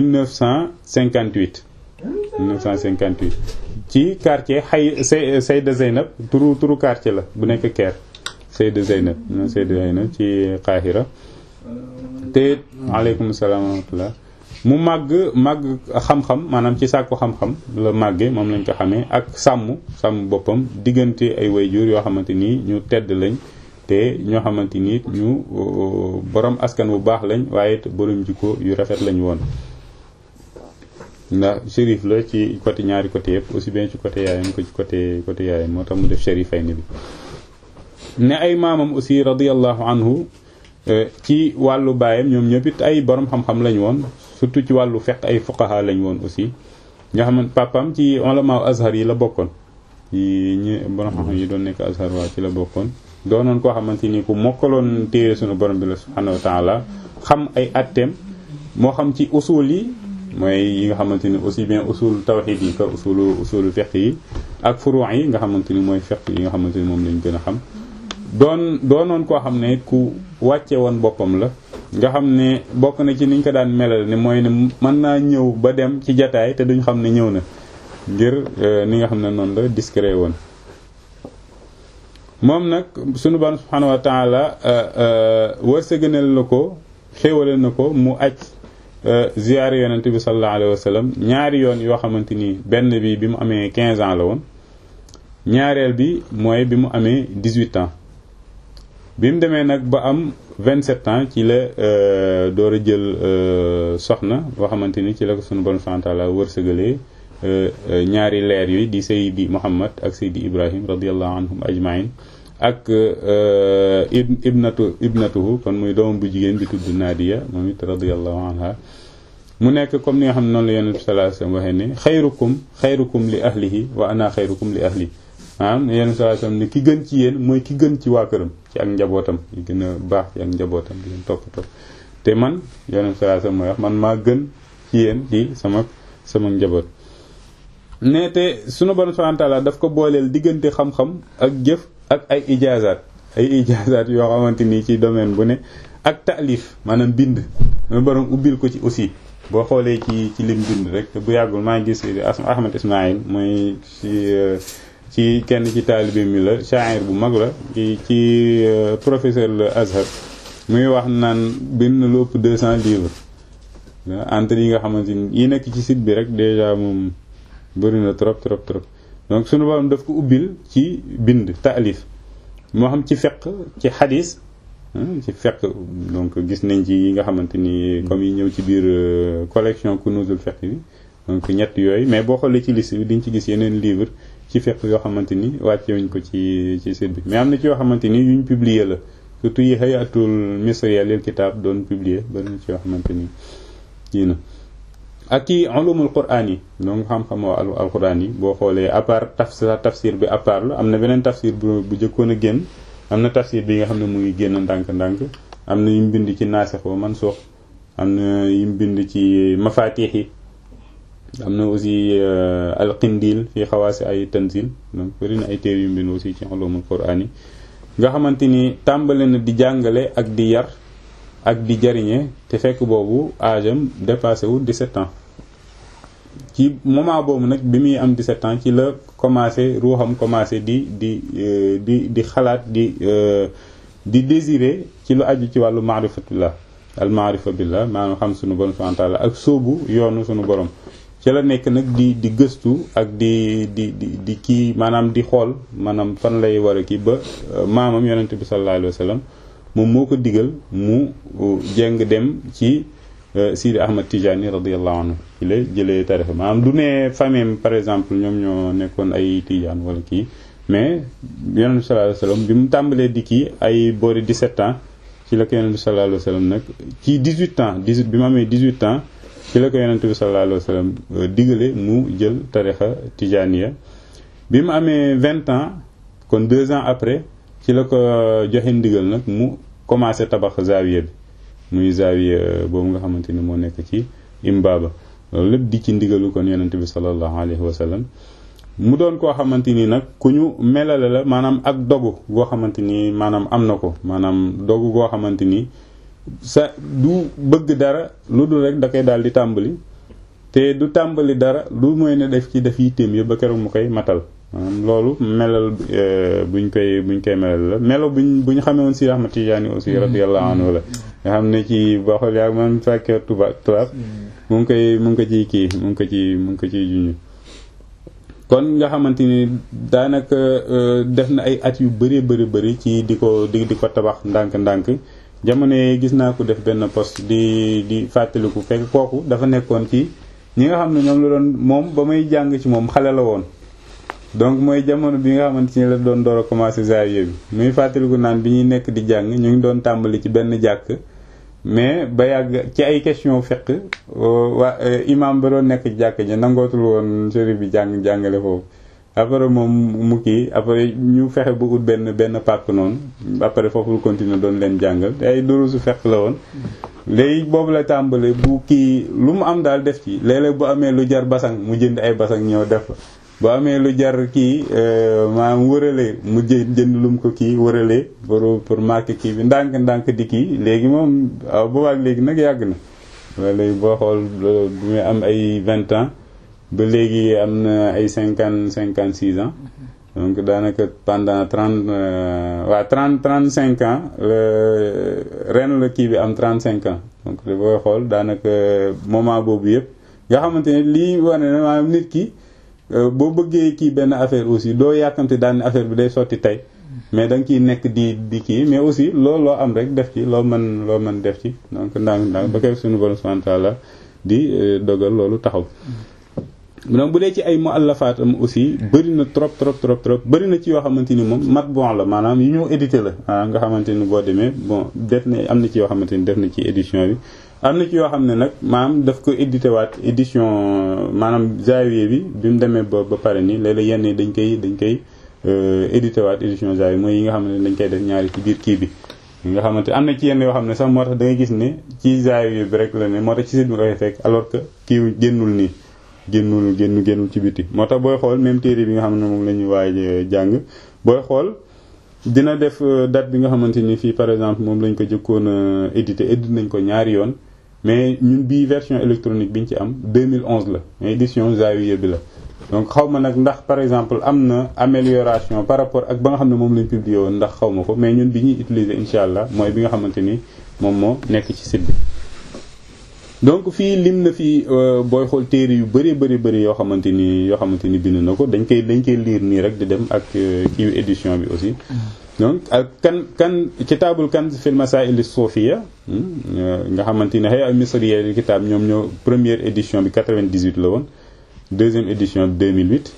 1958 1958 ci quartier xay say Seyda Zeynab turu turu quartier la bu nekk Caire Seyda Zeynab Seyda Zeynab ci Qahira te aleykum salaam wa rahmatullah mu màgg màgg xam-xam maanaam ci sàkku xam-xam la màgge moom lañ ko xamee ak sàmm sàmm boppam diggante ay wayjur yoo xamante nii ñu tedd lañ te ñoo xamante ni ñu borom askan bu baax lañ waaye borom jikko yu rafet lañ woon ndax shérif la ci côté ñaari côté yëpp aussi bien ci côté yaayam ko ci côté côté yaayam moo tax mu def shérifay ni bi ne ay maamam aussi radiyallahu anhu ci wàllu baayam ñoom ñëpp it ay borom xam-xam lañ woon surtout ci wàllu fekk ay fuqaha lañ woon aussi nga xamante papam ci ulama azhar yi la bokkoon yi ñi borom xam-xam yi doon nekk azhar waa ci la bokkoon doonoon koo xamante ni ku mokkaloon téere sunu borom bi la subhanahu wa taala xam ay atteem moo xam ci usul yi mooy yi nga xamante ni aussi bien usul tawxid yi ka usulu usulu fiqh yi ak furu yi nga xamante ni mooy fiqh yi nga xamante ni moom lañ gën a xam doon doonoon koo xam ne ku wàcce woon boppam la nga xam ne bokk na ci niñ ko daan melal ne mooy ne mën naa ñëw ba dem ci jataay te duñ xam ne ñëw na ngir ni nga xam ne noonu la discret woon moom nag sunu borom subhanahu wa taala wërsëgënal la ko xéewale na ko mu aj ziyaare yonent bi sallallahu alayhi wa sallam ñaari yoon yoo xamante ni benn bi bi mu amee 15 ans la woon ñaareel bi mooy bi mu amee 18 ans bi mu demee nag ba am 27 ans ci la door a jël soxna boo xamante ni ci la ko sunu borom subhanahu wa taala wërsëgalee ñaari leer yooyu di Seydi Muhammad ak Seydi Ibrahim radiyallahu anhum ajmain ak ibnatu ibnatuhu kon muy doomam bu jigéen bi tudd Nadia moom it radiyallahu anha mu nekk comme ni nga xam ne noonu la yonent bi sallallahu alayhi wasallam waxee ne xayrukum xayrukum li ahlihi wa ana xayrukum li ahli maanaam yonent bi sallallahu alayhi wasallam ne ki gën ci yéen mooy ki gën ci waa këram ci ak njabootam yi gën a baax ci ak njabootam di leen toppatoo te man yonent bi sallallahu alayhi wasallam mooy wax man maa gën ci yéen di sama sama njaboot ne te sunu borom subhanahu wa ta'ala daf ko booleel diggante xam-xam ak jëf ak ay ijaazaat ay ijaazaat yoo xamante ni ci domaine bu ne ak taalif maanaam bind sunu borom ubbil ko ci aussi boo xoolee ci ci lim bind rek te bu yàggul maa ngi gis Ahmad Ismaïl mooy ci ci kenn ci taalibe mi la sha'ir bu mag la ci ci professeur le Azhar muy wax naan bind na lu ëpp 200 livres entre yi nga xamante ni yi nekk ci site bi rek déjà moom bëri na trop trop trop donc sunu borom daf ko ubbil ci bind taalif moo xam ci feq ci xadis ci feq donc gis nañ ci yi nga xamante ni comme yi ñëw ci biir collection kunuzul feq bi donc ñett yooyu mais boo xoolee ci liste bi diñ ci gis yeneen livre ci feq yoo xamante ni wàcce wuñ ko ci ci site bi mais am na ci yoo xamante ni yuñ publier la surtout yi hayatul misriya lil kitab doon publier bari na ci yoo xamante ni yii na ak ci ulumul quraan yi donc xam-xamoo alquran yi boo xoolee à part tafsir tafsir bi à part la am na beneen tafsir bu bu jëkkoon a génn am na tafsir bi nga xam ne mu ngi génn ndànk-ndànk am na yum bind ci naasix wa mansuux am na yum bind ci mafatix yi am na aussi alqindil fii xawaasi ay tanzil donc bëri na ay téere yum bind aussi ci ulumul quraan yi nga xamante ni tàmbale na di jàngale ak di yar ak di jariñe te fekk boobu âge am dépassé wu 17 ans ci moment boobu nag bi muy am 17 ans ci la commencé ruuxam commencé di di di di xalaat di di désirer ci lu aju ci wàllu maarifatullah al maarifa billah maanaam xam sunu borom subhanahu wa ta'ala ak sóobu yoonu sunu borom ci la nekk nag di di gëstu ak di di di di kii maanaam di xool maanaam fan lay war a kii ba maamam yonente bi sallallahu alayhi wa sallam moom moo ko digal mu jeng dem ci Sidi Ahmad Tijani radiyallahu anhu ci la jëlee tarixa maanaam du ne famille par exemple ñoom ñoo nekkoon ay Tijaan wala kii mais yonent bi sallallahu alayhi wasallam bi mu tàmbalee di kii ay boori 17 ans ci la ko yonent bi sallallahu alayhi wasallam nag ci 18 ans 18 bi mu amee 18 ans ci la ko yonent bi sallallahu alayhi wasallam digale mu jël tarixa Tijaniya bi mu amee 20 ans kon deux ans après ci la ko joxe ndigal nag mu commencé tabax zaawiya bi muy zaawiya boobu nga xamante ni moo nekk ci imbaaba loolu lépp di ci ndigalu kon yonente bi sallallahu alayhi wa sallam mu doon koo xamante ni nag ku ñu melale la maanaam ak dogu goo xamante ni maanaam am na ko maanaam dogu goo xamante ni sa du bëgg dara lu dul rek da koy daal di tàmbali te du tàmbali dara lu mooy ne def ci def yitteem yëpp ba keroog mu koy matal maanaam loolu melal buñ koy buñ koy melal la melo buñ bu ñu xamee woon si Ahmad Tijaani aussi radiyallahu anhu la nga xam ne ci boo xool yaa man fekkee tubaab tubaab mu ngi koy mu ngi ko ciy kii mu ngi ko ci mu ngi ko ciy juñu kon nga xamante ni daanaka def na ay at yu bëree bëri bëri ci di ko di di ko tabax ndànk-ndànk jamono yi gis naa ko def benn poste di di fàttaliku fekk kooku dafa nekkoon ci ñi nga xam ne ñoom la doon moom ba may jàng ci moom xale la woon donc mooy jamono bi nga xamante ni la doon door a commencé zawiya bi muy fàttaliku naan bi ñuy nekk di jàng ñu ngi doon tàmbali ci benn jàkk mais ba yàgg ci ay question fekk waa imam ba doon nekk ci jàkk ji nangootul woon sëriñ bi jàng jàngale foofu après moom mu kii après ñu fexe ba ut benn benn pàkk noonu après foofu lu continuer doon leen jàngal te ay durusu fekk la woon léegi boobu la tàmbale bu kii lu mu am daal def ci léeg-léeg bu amee lu jar basang mu jënd ay basang ñëw def fa bu amee lu jar kii maanaam wëralee mu jë jënd lum ko kii wëralee pour pour marquer kii bi ndànk ndànk di kii léegi moom waaw boobaak léegi nag yàgg na wala léegi boo xool bu muy am ay vingt ans ba léegi am na ay cinquante cinquante six ans donc daanaka pendant trente waa trente trente cinq ans ren la kii bi am trente cinq ans donc booy xool daanaka moment boobu yëpp nga xamante ne lii wane na maanaam nit ki boo bëggee kii benn affaire aussi doo yàkkamte daan affaire bi day sotti tey mais da nga ciy nekk di di kii mais aussi loolu loo am rek def ci loo mën loo mën def ci donc ndànk ndànk ba koy suñu borom subhanahu wa ta'ala di dogal loolu taxaw donc bu dee ci ay muallafaat am aussi bëri na trop trop trop trop bëri na ci yoo xamante ni moom mat bon la maanaam yu ñu édité la ah nga xamante ni boo demee bon def na am na ci yoo xamante ni def na ci édition bi am na ci yoo xam ne nag maanaam daf ko édité waat édition maanaam Zawiya bi bi mu demee ba ba pare nii léeg-léeg yenn yi dañ koy dañ koy édité waat édition Zawiya mooy yi nga xam ne dañ koy def ñaari ci biir kii bi yi nga xamante am na ci yenn yoo xam ne sax moo tax da ngay gis ne ci Zawiya bi rek la ne moo tax ci site bi koy fekk alors que kii génnul nii génnul génn génnul ci biti moo tax booy xool même téere bi nga xam ne moom la ñuy waaj jàng booy xool dina def date bi nga xamante ni fii par exemple moom lañ ko jëkkoon a édité édité nañ ko ñaari yoon mais ñun bii version électronique bi ñu ci am 2011 la mais édition Zawiya bi la donc xaw ma nag ndax par exemple am na amélioration par rapport ak ba nga xam ne moom lañ publié woon ndax xaw ma ko mais ñun bi ñuy utiliser incha allah mooy bi nga xamante ni moom moo nekk ci site bi donc fii lim na fi booy xool téere yu bëri bëri bëri yoo xamante ni yoo xamante ni bind na ko dañ koy dañ koy lire nii rek di dem ak kii édition bi aussi donc ak kan kan kitaabul kanz fil masaa'il as-suufiyya nga xamante ni hay'a misriya lil kitaab ñoom ñoo première édition bi 98 la woon deuxième édition bi 2008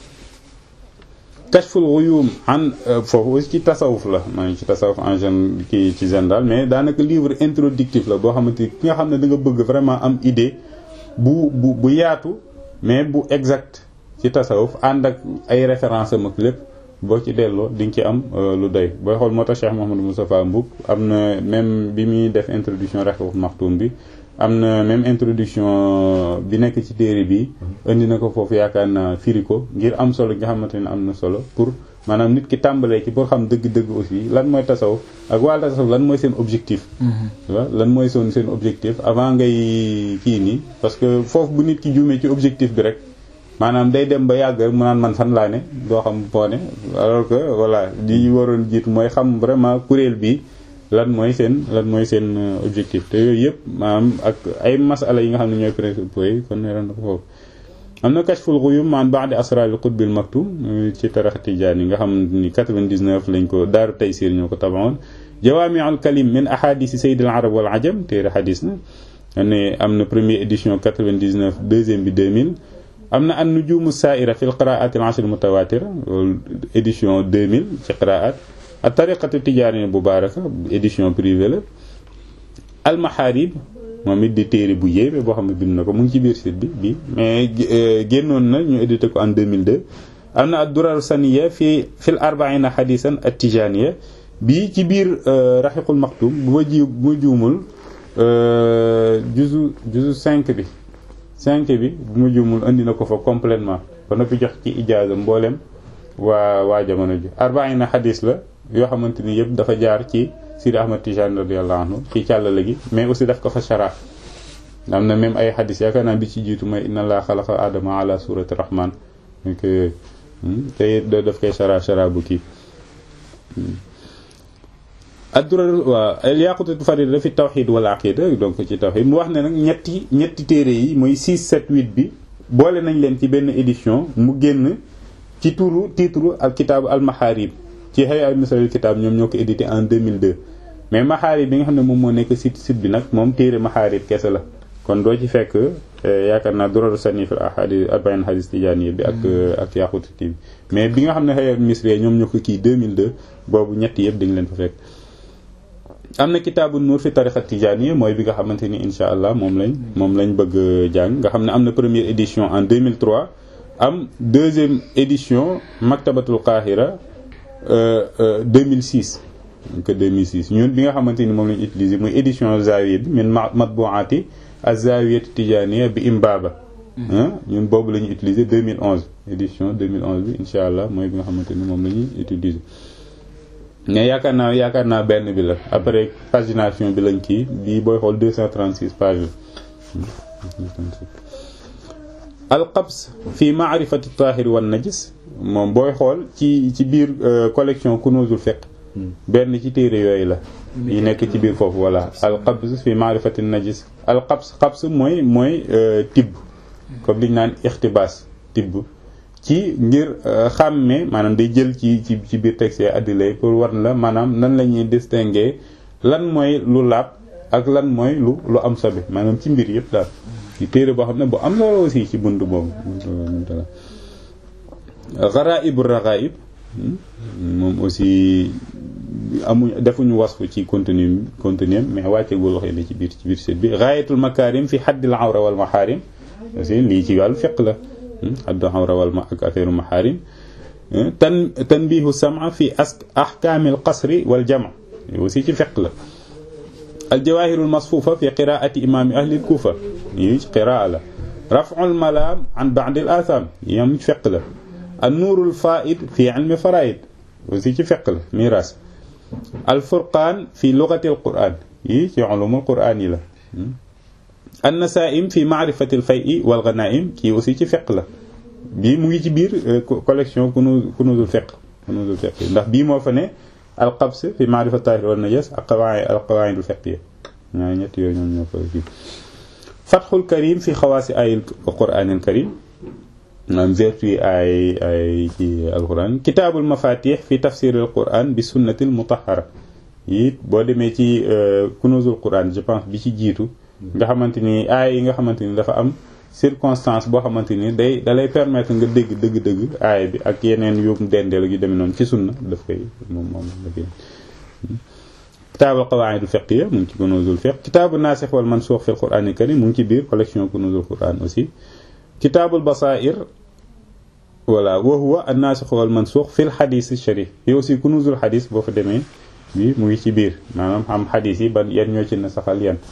kashful ghuyum an foofu aussi ci tasawuf la maa ngi ci tasawuf en gen kii ci général mais daanaka livre introductif la boo xamante ki nga xam ne da nga bëgg vraiment am idée bu bu bu yaatu mais bu exact ci tasawuf ànd ak ay référence am ak lépp boo ci delloo di nga ci am lu doy booy xool moo tax Cheikh Mouhamadou Moustapha Mbouk am na même bi muy def introduction Rahiqul Maktoum bi am na même introduction bi nekk ci téere bi indi na ko foofu yaakaar naa firi ko ngir am solo nga xamante ne am na solo pour maanaam nit ki tàmbalee ci pour xam dëgg-dëgg aussi lan mooy tasawuf ak waa tasawuf lan mooy seen objectif waaw lan mooy seen seen objectif avant ngay kii nii parce que foofu bu nit ki juumee ci objectif bi rek maanaam day dem ba yàgg mu naan man fan laa ne doo xam foo ne alors que voilà li waroon jiitu mooy xam vraiment kuréel bi lan mooy seen lan mooy seen objectif te yooyu yëpp maanaam ak ay masala yi nga xam ne ñooy principaux yi kon ne na ko foofu am na kashful ghuyum man ba'di asraril qutbil maktum ci tarax tijaan yi nga xam ni 99 lañ ko daaru taysir ñoo ko tabaxoon jawaami'ul kalim min ahadisi sayyidil arab wal ajam téere xadis na ne am na première édition 99 deuxième bi 2000 am na an nujumu sa'ira fil qira'at al ashr mutawatira édition 2000 ci qira'at ak tariqatu tijaani mubaaraka édition privée la almaharib moom it di téere bu yéeme boo xam ne bind na ko mu ngi ci biir site bi bi mais génnoon na ñu édité ko en 2002 am na ad-durar saniya fi fil arba'ina hadisan at-tijaniya bii ci biir rahiqul maktum bu ma ji bu ma juumul juzu juzu 5 bi 5 bi bu ma juumul indi na ko fa complètement ba noppi jox ci ijaaza mboolem waa waa jamono ji arba'ina hadis la yoo xamante ni yëpp dafa jaar ci Sidi Ahmad Tijani radiyallahu anhu ci càllale gi mais aussi daf ko fa shara am na même ay xadis yaakaar naa bi ci jiitu mooy inna laa xalaqa adama ala surati rahman donc te daf koy shara shara bu kii addurar waa al-yaqutatu farida fi tawxid wal aqida donc ci tawxid mu wax ne nag ñetti ñetti téere yi mooy 6 7 8 bi boole nañ leen ci benn édition mu génn ci turu titre al kitaabu al maharib ci xëy al misralil kitaab ñoom ñoo ko édité en 2002 mais maharib bi nga xam ne moom moo nekk site site bi nag moom téere maharib kese la kon doo ci fekk yaakaar naa dororu sanifil ahadis arbain hadis tijaani bi ak ak yaqututi bi mais bi nga xam ne xëy al misri ñoom ñoo ko kii 2002 boobu ñetti yëpp dañ leen fa fekk am na kitaabu nuur fi tarixa tijaani mooy bi nga xamante ni insha allah moom lañ moom lañ bëgg jàng nga xam ne am na première édition en 2003 am deuxième édition maktabatul qahira 2006 que 2006 ñun bi nga xamante ni moom lañ utilisé muy édition zawiya bi min matbuati az-zawiyat tijaniya bi imbaba ñun boobu la ñuy utilisé 2011 édition 2011 bi insha allah mooy bi nga xamante ni moom la ñuy utilisé mais yaakaar naa yaakaar naa benn bi la après pagination bi lañ kii bii booy xool 236 pages alqabs fi maarifati tahir wan najis moom booy xool ci ci biir collection kunuzul fiqh benn ci téere yooyu la yi nekk ci biir foofu voilà alqabs fi maarifati najis alqabs qabs mooy mooy tibb comme liñ naan ixtibaas tibb ci ngir xàmme maanaam day jël ci ci ci biir texte addilay pour war la maanaam nan la ñuy distinguer lan mooy lu laab ak lan mooy lu lu am sobe maanaam ci mbir yëpp daal ci téere boo xam ne bu am solo aussi ci bunt boobu gharaibur raghaib moom aussi amuñ defuñu wasfu ci contenu contenu mais wàccegul waxee ne ci biir ci biir set bi ghayatul makarim fi haddil awra wal maharim aussi lii ci wàllu fiqh la haddu awra wal ma ak affaire maharim tan tanbihu sam'a fi as ahkamil qasri wal jam' aussi ci fiqh la al jawahirul masfufa fi qiraati imami ahli kufa yi ci qiraa la raf'ul malam an ba'd al atham yam ci fiqh la an nuurul faid fi ilmi faraid aussi ci fiqh la miras al furqan fi lughati al quran yi ci ulumul quran yi la an nasaim fi ma'rifati al fay'i wal ghanaim kii aussi ci fiqh la bii mu ngi ci biir collection kunuz kunuzul fiqh kunuzul fiqh ndax bii moo fa ne al qabs fi ma'rifati tahir wal najas ak qawaid al qawaid al fiqhiyya ñaari ñett yooyu ñoom ñoo fa kii fathul karim fi xawaasi ayil qur'anil karim maanaam vertu ay ay ci alquran kitaabul mafatih fi tafsiril quran bi sunnatil mutahhara it boo demee ci kunuzul quran je pense bi ci jiitu nga xamante ni aay yi nga xamante ni dafa am circonstance boo xamante ni day dalay permettre nga dégg dëgg-dëgg aay bi ak yeneen yu dendeel yu demee noonu ci sunna daf koy moom moom dafay kitaabul qawaidul fiqhiyya mu ngi ci kunuzul fiqh kitaabu nasikh wal mansukh fil qur'anil karim mu ngi ci biir collection kunuzul quran aussi kitaabul basair voilà wa huwa an-nasikh wal mansukh fil hadith sharif yi aussi kunuzul hadith boo fa demee bi mu ngi ci biir maanaam xam hadith yi ban yan ñoo ci na saxal yan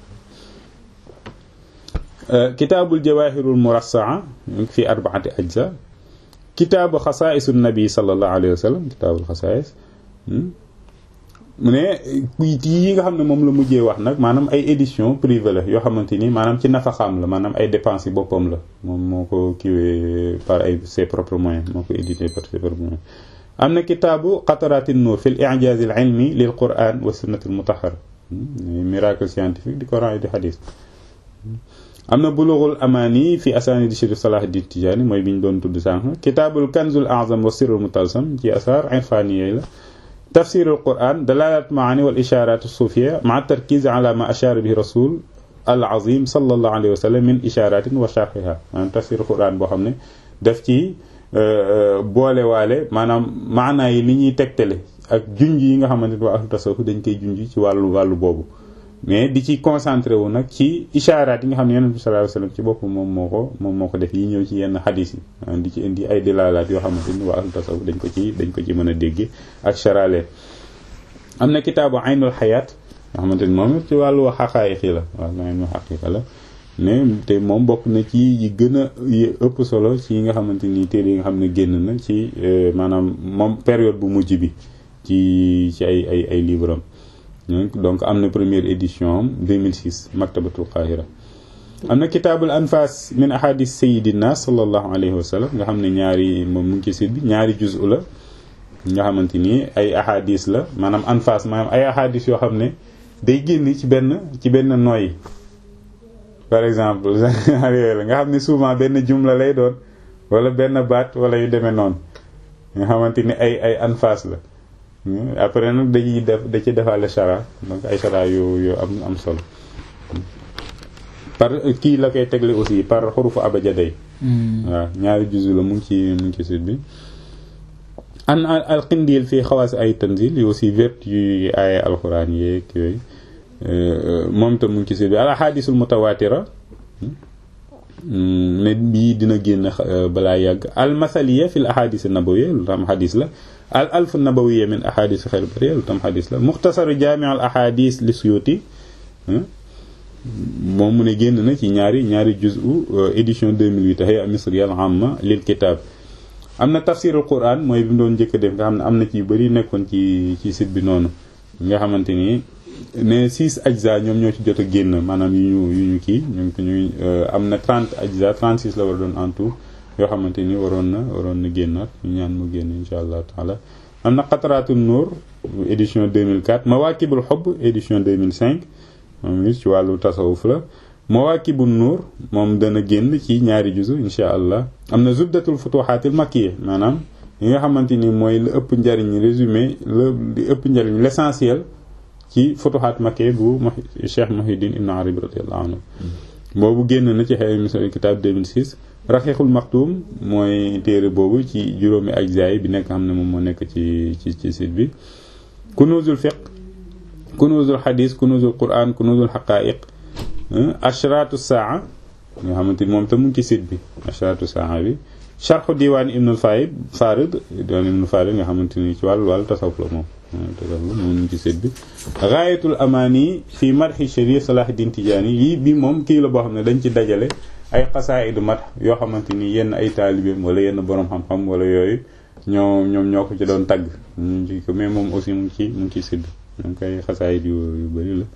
kitaabul jawahirul murassaa fi arba'ati ajza kitaabu xasaa'isun nabi sallallahu alayhi wa sallam kitaabul xasaa'is mu ne yi nga xam ne moom la mujjee wax nag maanaam ay édition privée la yoo xamante ni maanaam ci nafaxaam la maanaam ay dépenses yi boppam la moom moo ko kiiwee par ay ses propres moyens moo ko édité par ses propres moyens am na kitaabu qataraatin nuur fi l i'jaaz al ilmi lil quran wa sunnati al mutahhara miracle scientifique du coran et du hadith am na bulughul amaani fi asaanid Chérif Salahuddin Tijaani mooy bi ñu doon tudd sànq kitaabul kanzul a'zam wa sirrul mutalsam ci asaar irfaani yooyu la tafsirul quran dalalat maani wal isharat suufiya ma tarkiz ala ma ashara bihi rasul al azim sallallahu alayhi wa sallam min isharatin wa sharhiha maanaam tafsirul quran boo xam ne daf ci boole waale maanaam maanaa yi li ñuy tegtale ak junj yi nga xamante ne waa ahlu tasawuf dañ koy junj ci wàllu wàllu boobu mais di ci concentré wu nag ci isharaat yi nga xam ne yonent bi sallallahu alayhi wasallam ci bopp moom moo ko moom moo ko def yi ñëw ci yenn xadis yi di ci indi ay dilaalaat yoo xamante ni waa ahlu tasawuf dañ ko ci dañ ko ci mën a dégg ak charale am na kitaabu aynul xayaat nga xamante ni moom ci wàllu xaqaayiq yi la wàllu aynul xaqiiqa la mais te moom bokk na ci yi gën a ëpp solo ci yi nga xamante ni téere yi nga xam ne génn na ci maanaam moom période bu mujj bi ci ci ay ay ay livre am donc am na première édition am 2006 maktabatul qahira am na kitaabul anfas min ahadis sayidina sallallahu alayhi wa sallam nga xam ne ñaari moom mu ngi ci site bi ñaari juzu la nga xamante ni ay ahadis la maanaam anfas maanaam ay ahadis yoo xam ne day génn ci benn ci benn noyyi par exemple yooyu la nga xam ne souvent benn jumla lay doon wala benn baat wala yu demee noonu nga xamante ni ay ay anfas la après nag dañuy def da ci defaale chara donc ay chara yu yu am am solo par kii la koy tegle aussi par xurufu abajaday waaw ñaari juzu la mu ngi ci mu ngi ci site bi an al qindil fii xawaas ay tanzil yi aussi vertu yu ay alxuraan yeeg yooyu moom tam mu ngi ci site bi al ahadisul mutawatira ne bii dina génn balaa yàgg al masaliya fil ahadis nabawiya lu tam xadis la al alf nabawiya min ahadis xayr bariya lu tam xadis la muxtasaru jaami al ahadis li suyuti moom mu ne génn na ci ñaari ñaari juzu édition 2008 hay'a misriya al amma lil kitab am na tafsirul quran mooy bi mu doon njëkk def nga xam ne am na ci yu bëri nekkoon ci ci site bi noonu nga xamante ni ne six ajza ñoom ñoo ci jot a génn maanaam yu ñu yu ñu kii ñu ñuy am na trente ajza trente six la war doon en tout yoo xamante ni waroon na waroon na génnaat ñu ñaan mu génn insha allah taala am na qatratul nur édition 2004 mawakibul hubb édition 2005 moom it ci wàllu tasawuf la mawakibun nur moom dana génn ci ñaari juzu insha allah am na zubdatul futuhatil makkiya maanaam yi nga xamante ni mooy la ëpp njariñ résumé la li ëpp njariñ l'essentiel ci futuhat makkiya bu Cheikh Muhyiddin Ibn Arabi radiyallahu anhu boobu génn na ci xëy misal kitab 2006 raxiixul maktum mooy téere boobu ci juróomi ajzaay bi nekk xam ne moom moo nekk ci ci ci site bi kunuzul fiqh kunuzul xadis kunuzul quran kunuzul xaqaiq ashratu saa nga xamante ni moom tam mu ngi ci site bi ashratu saa bi sharxu diwaan ibnul farid farid diwaan ibnul farid nga xamante ni ci wàllu wàllu tasawuf la moom tasawuf la moom mu ngi ci site bi gaayatul amaani fi madhi sharif salahuddin tijaani yi bi moom kii la boo xam ne dañ ci dajale ay xasaayidu mat yoo xamante ni yenn ay taalibeem wala yenn borom xam-xam wala yooyu ñoo ñoom ñoo ko ci doon tagg ñu ci ko mais moom aussi mu ngi ci mu ngi ci site bi donc ay xasaayid yu yu bëri la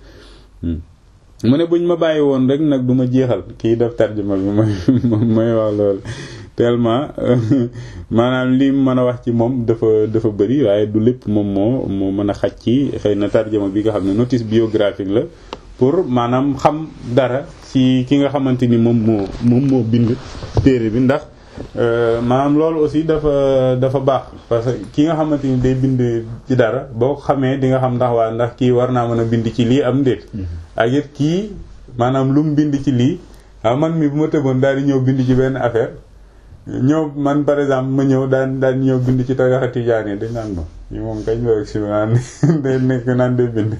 mu ne buñ ma bàyyi woon rek nag du ma jeexal kii def tarjuma bi mooy mooy wax loolu tellement maanaam li mu mën a wax ci moom dafa dafa bëri waaye du lépp moom moo moo mën a xaj ci xëy na tarjuma bi nga xam ne notice biographique la pour maanaam xam dara ci ki nga xamante ni moom moo moom moo bind téere bi ndax maanaam loolu aussi dafa dafa baax parce que ki nga xamante ni day bind ci dara boo ko xamee di nga xam ndax waa ndax kii war naa mën a bind ci lii am ndéet ak it kii maanaam lu mu bind ci lii ah man mi bu ma tëboon daal di ñëw bind ci benn affaire ñëw man par exemple ma ñëw daan daan ñëw bind ci tarixa tijaani dañ naan ma ñu moom kañ la si naan day nekk naan day bind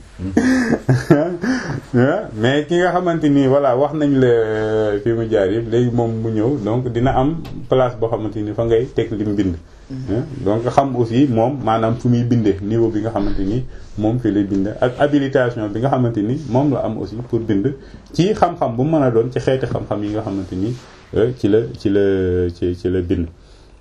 mais ki nga xamante ni voilà wax nañ la fi mu jaar yëpp léegi moom mu ñëw donc dina am place boo xamante ni fa ngay teg lim bind donc xam aussi moom maanaam fu muy bindee niveau bi nga xamante ni moom fi lay bind ak habilitation bi nga xamante ni moom la am aussi pour bind ci xam-xam bu mën a doon ci xeeti xam-xam yi nga xamante ni ci la ci la ci ci la bind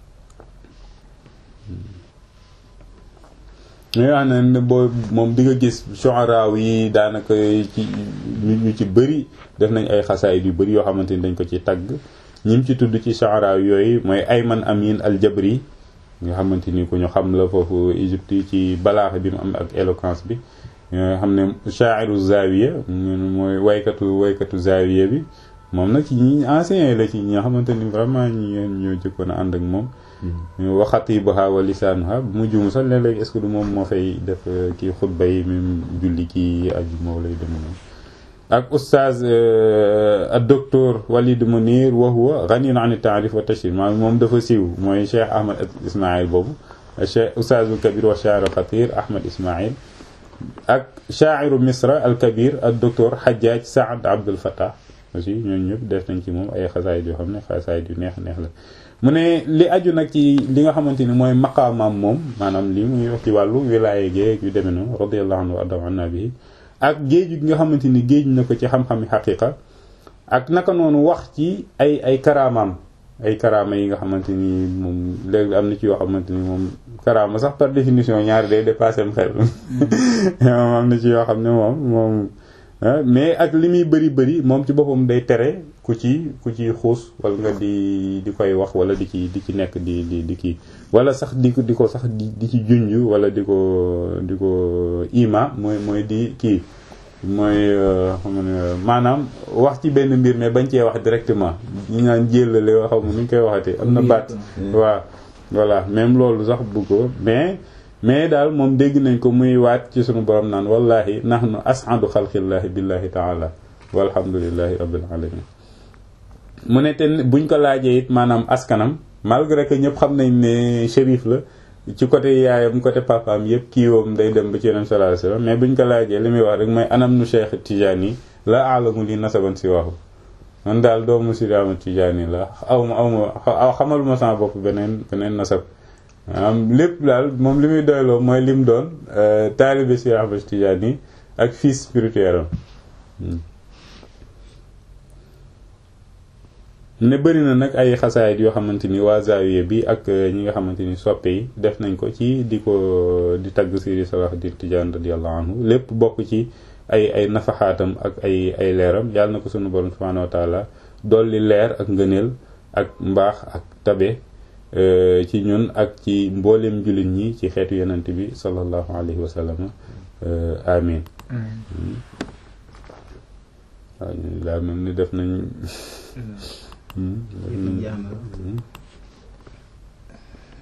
mais wax na boo moom di nga gis shu'ara yi daanaka ci ñu ci bëri def nañ ay xasaayid yu bëri yoo xamante ni dañ ko ci tagg ñim ci tudd ci shu'ara yooyu mooy Ayman Amin al-Jabri nga xamante ni ku ñu xam la foofu Égypte yi ci balaax bi mu am ak éloquence bi nga xam ne sha'iru zawiya mooy waykatu waykatu zawiya bi moom nag ci ñi anciens la ci ñi nga xamante ni vraiment ñi ñoo jëkkoon a ànd ak moom wa xatiibuha wa lisaanuha bu mu juum sax léeg-léeg est-ce que du moom moo fay def kii xutba yi même julli kii aju moo lay dem moom ak oustaz ak docteur Walid Munir wa huwa ghaniyun an taarif wa tashhir maanaam moom dafa siiw mooy Cheikh Ahmad Ismaïl boobu Cheikh oustazul kabir wa shaa'iru xatir Ahmad Ismaïl ak shaa'iru Misra al kabir ak docteur Hajjaj Saad Abdul Fattah aussi ñooñu ñëpp def nañ ci moom ay xasaayid yoo xam ne xasaayid yu neex neex la mu ne li aju nag ci li nga xamante ni mooy maqaamaam moom maanaam li muy wax ci wàllu wilaaye géeg yu demee noonu radiyallahu anhu wa arda anna bi ak géeju gi nga xamante ni géej na ko ci xam-xami xaqiqa ak naka noonu wax ci ay ay karaamaam ay karaama yi nga xamante ni moom léegi am na ci yoo xamante ni moom karaama sax par définition ñaari day dépassé am xel moom am na ci yoo xam ne moom moom mais ak li muy bëri bëri moom ci boppam day tere ku ci ku ci xuus wala nga di di koy wax wala di ci di ci nekk di di di kii wala sax di ko di ko sax di di ci junj wala di ko di ko ima mooy mooy di kii mooy xam ne maanaam wax ci benn mbir mais bañ cee wax directement ñu naan jëlale yoo xam nu ñu koy waxatee am na baat waaw voilà même loolu sax bu ko mais mais daal moom dégg nañ ko muy waat ci sunu borom naan wallahi nahnu as'adu xalqillahi billahi taala walhamdulillahi rabbil alamin mu ne te buñ ko laajee it maanaam askanam malgré que ñëpp xam nañ ne shérif la ci côté yaayam côté papaam yëpp kiiwam day dem ba ci yeneen sallallahu alayhi wasallam mais buñ ko laajee li muy wax rek mooy anam nu Cheikh Tidiane la alamu li nasaban si waxu man daal doomu si daamu Tidiane la aw ma aw ma xamal ma sama bopp beneen beneen nasab am lépp daal moom li muy doyloo mooy lim doon taalibe si Ahmad Tidiane ak fils spirituel am ne bëri na nag ay xasaayit yoo xamante ni waa Zawiya bi ak ñi nga xamante ni soppe yi def nañ ko ci di ko di tagg Seydi Salahuddin Tidiane radiyallahu anhu lépp bokk ci ay ay nafaxaatam ak ay ay leeram yàlla na ko sunu borom subhanahu wa taala dolli leer ak ngëneel ak mbaax ak tabe ci ñun ak ci mboolem jullit ñi ci xeetu yonent bi sallallahu alayhi wa sallam amin waaw daa mel ni def nañ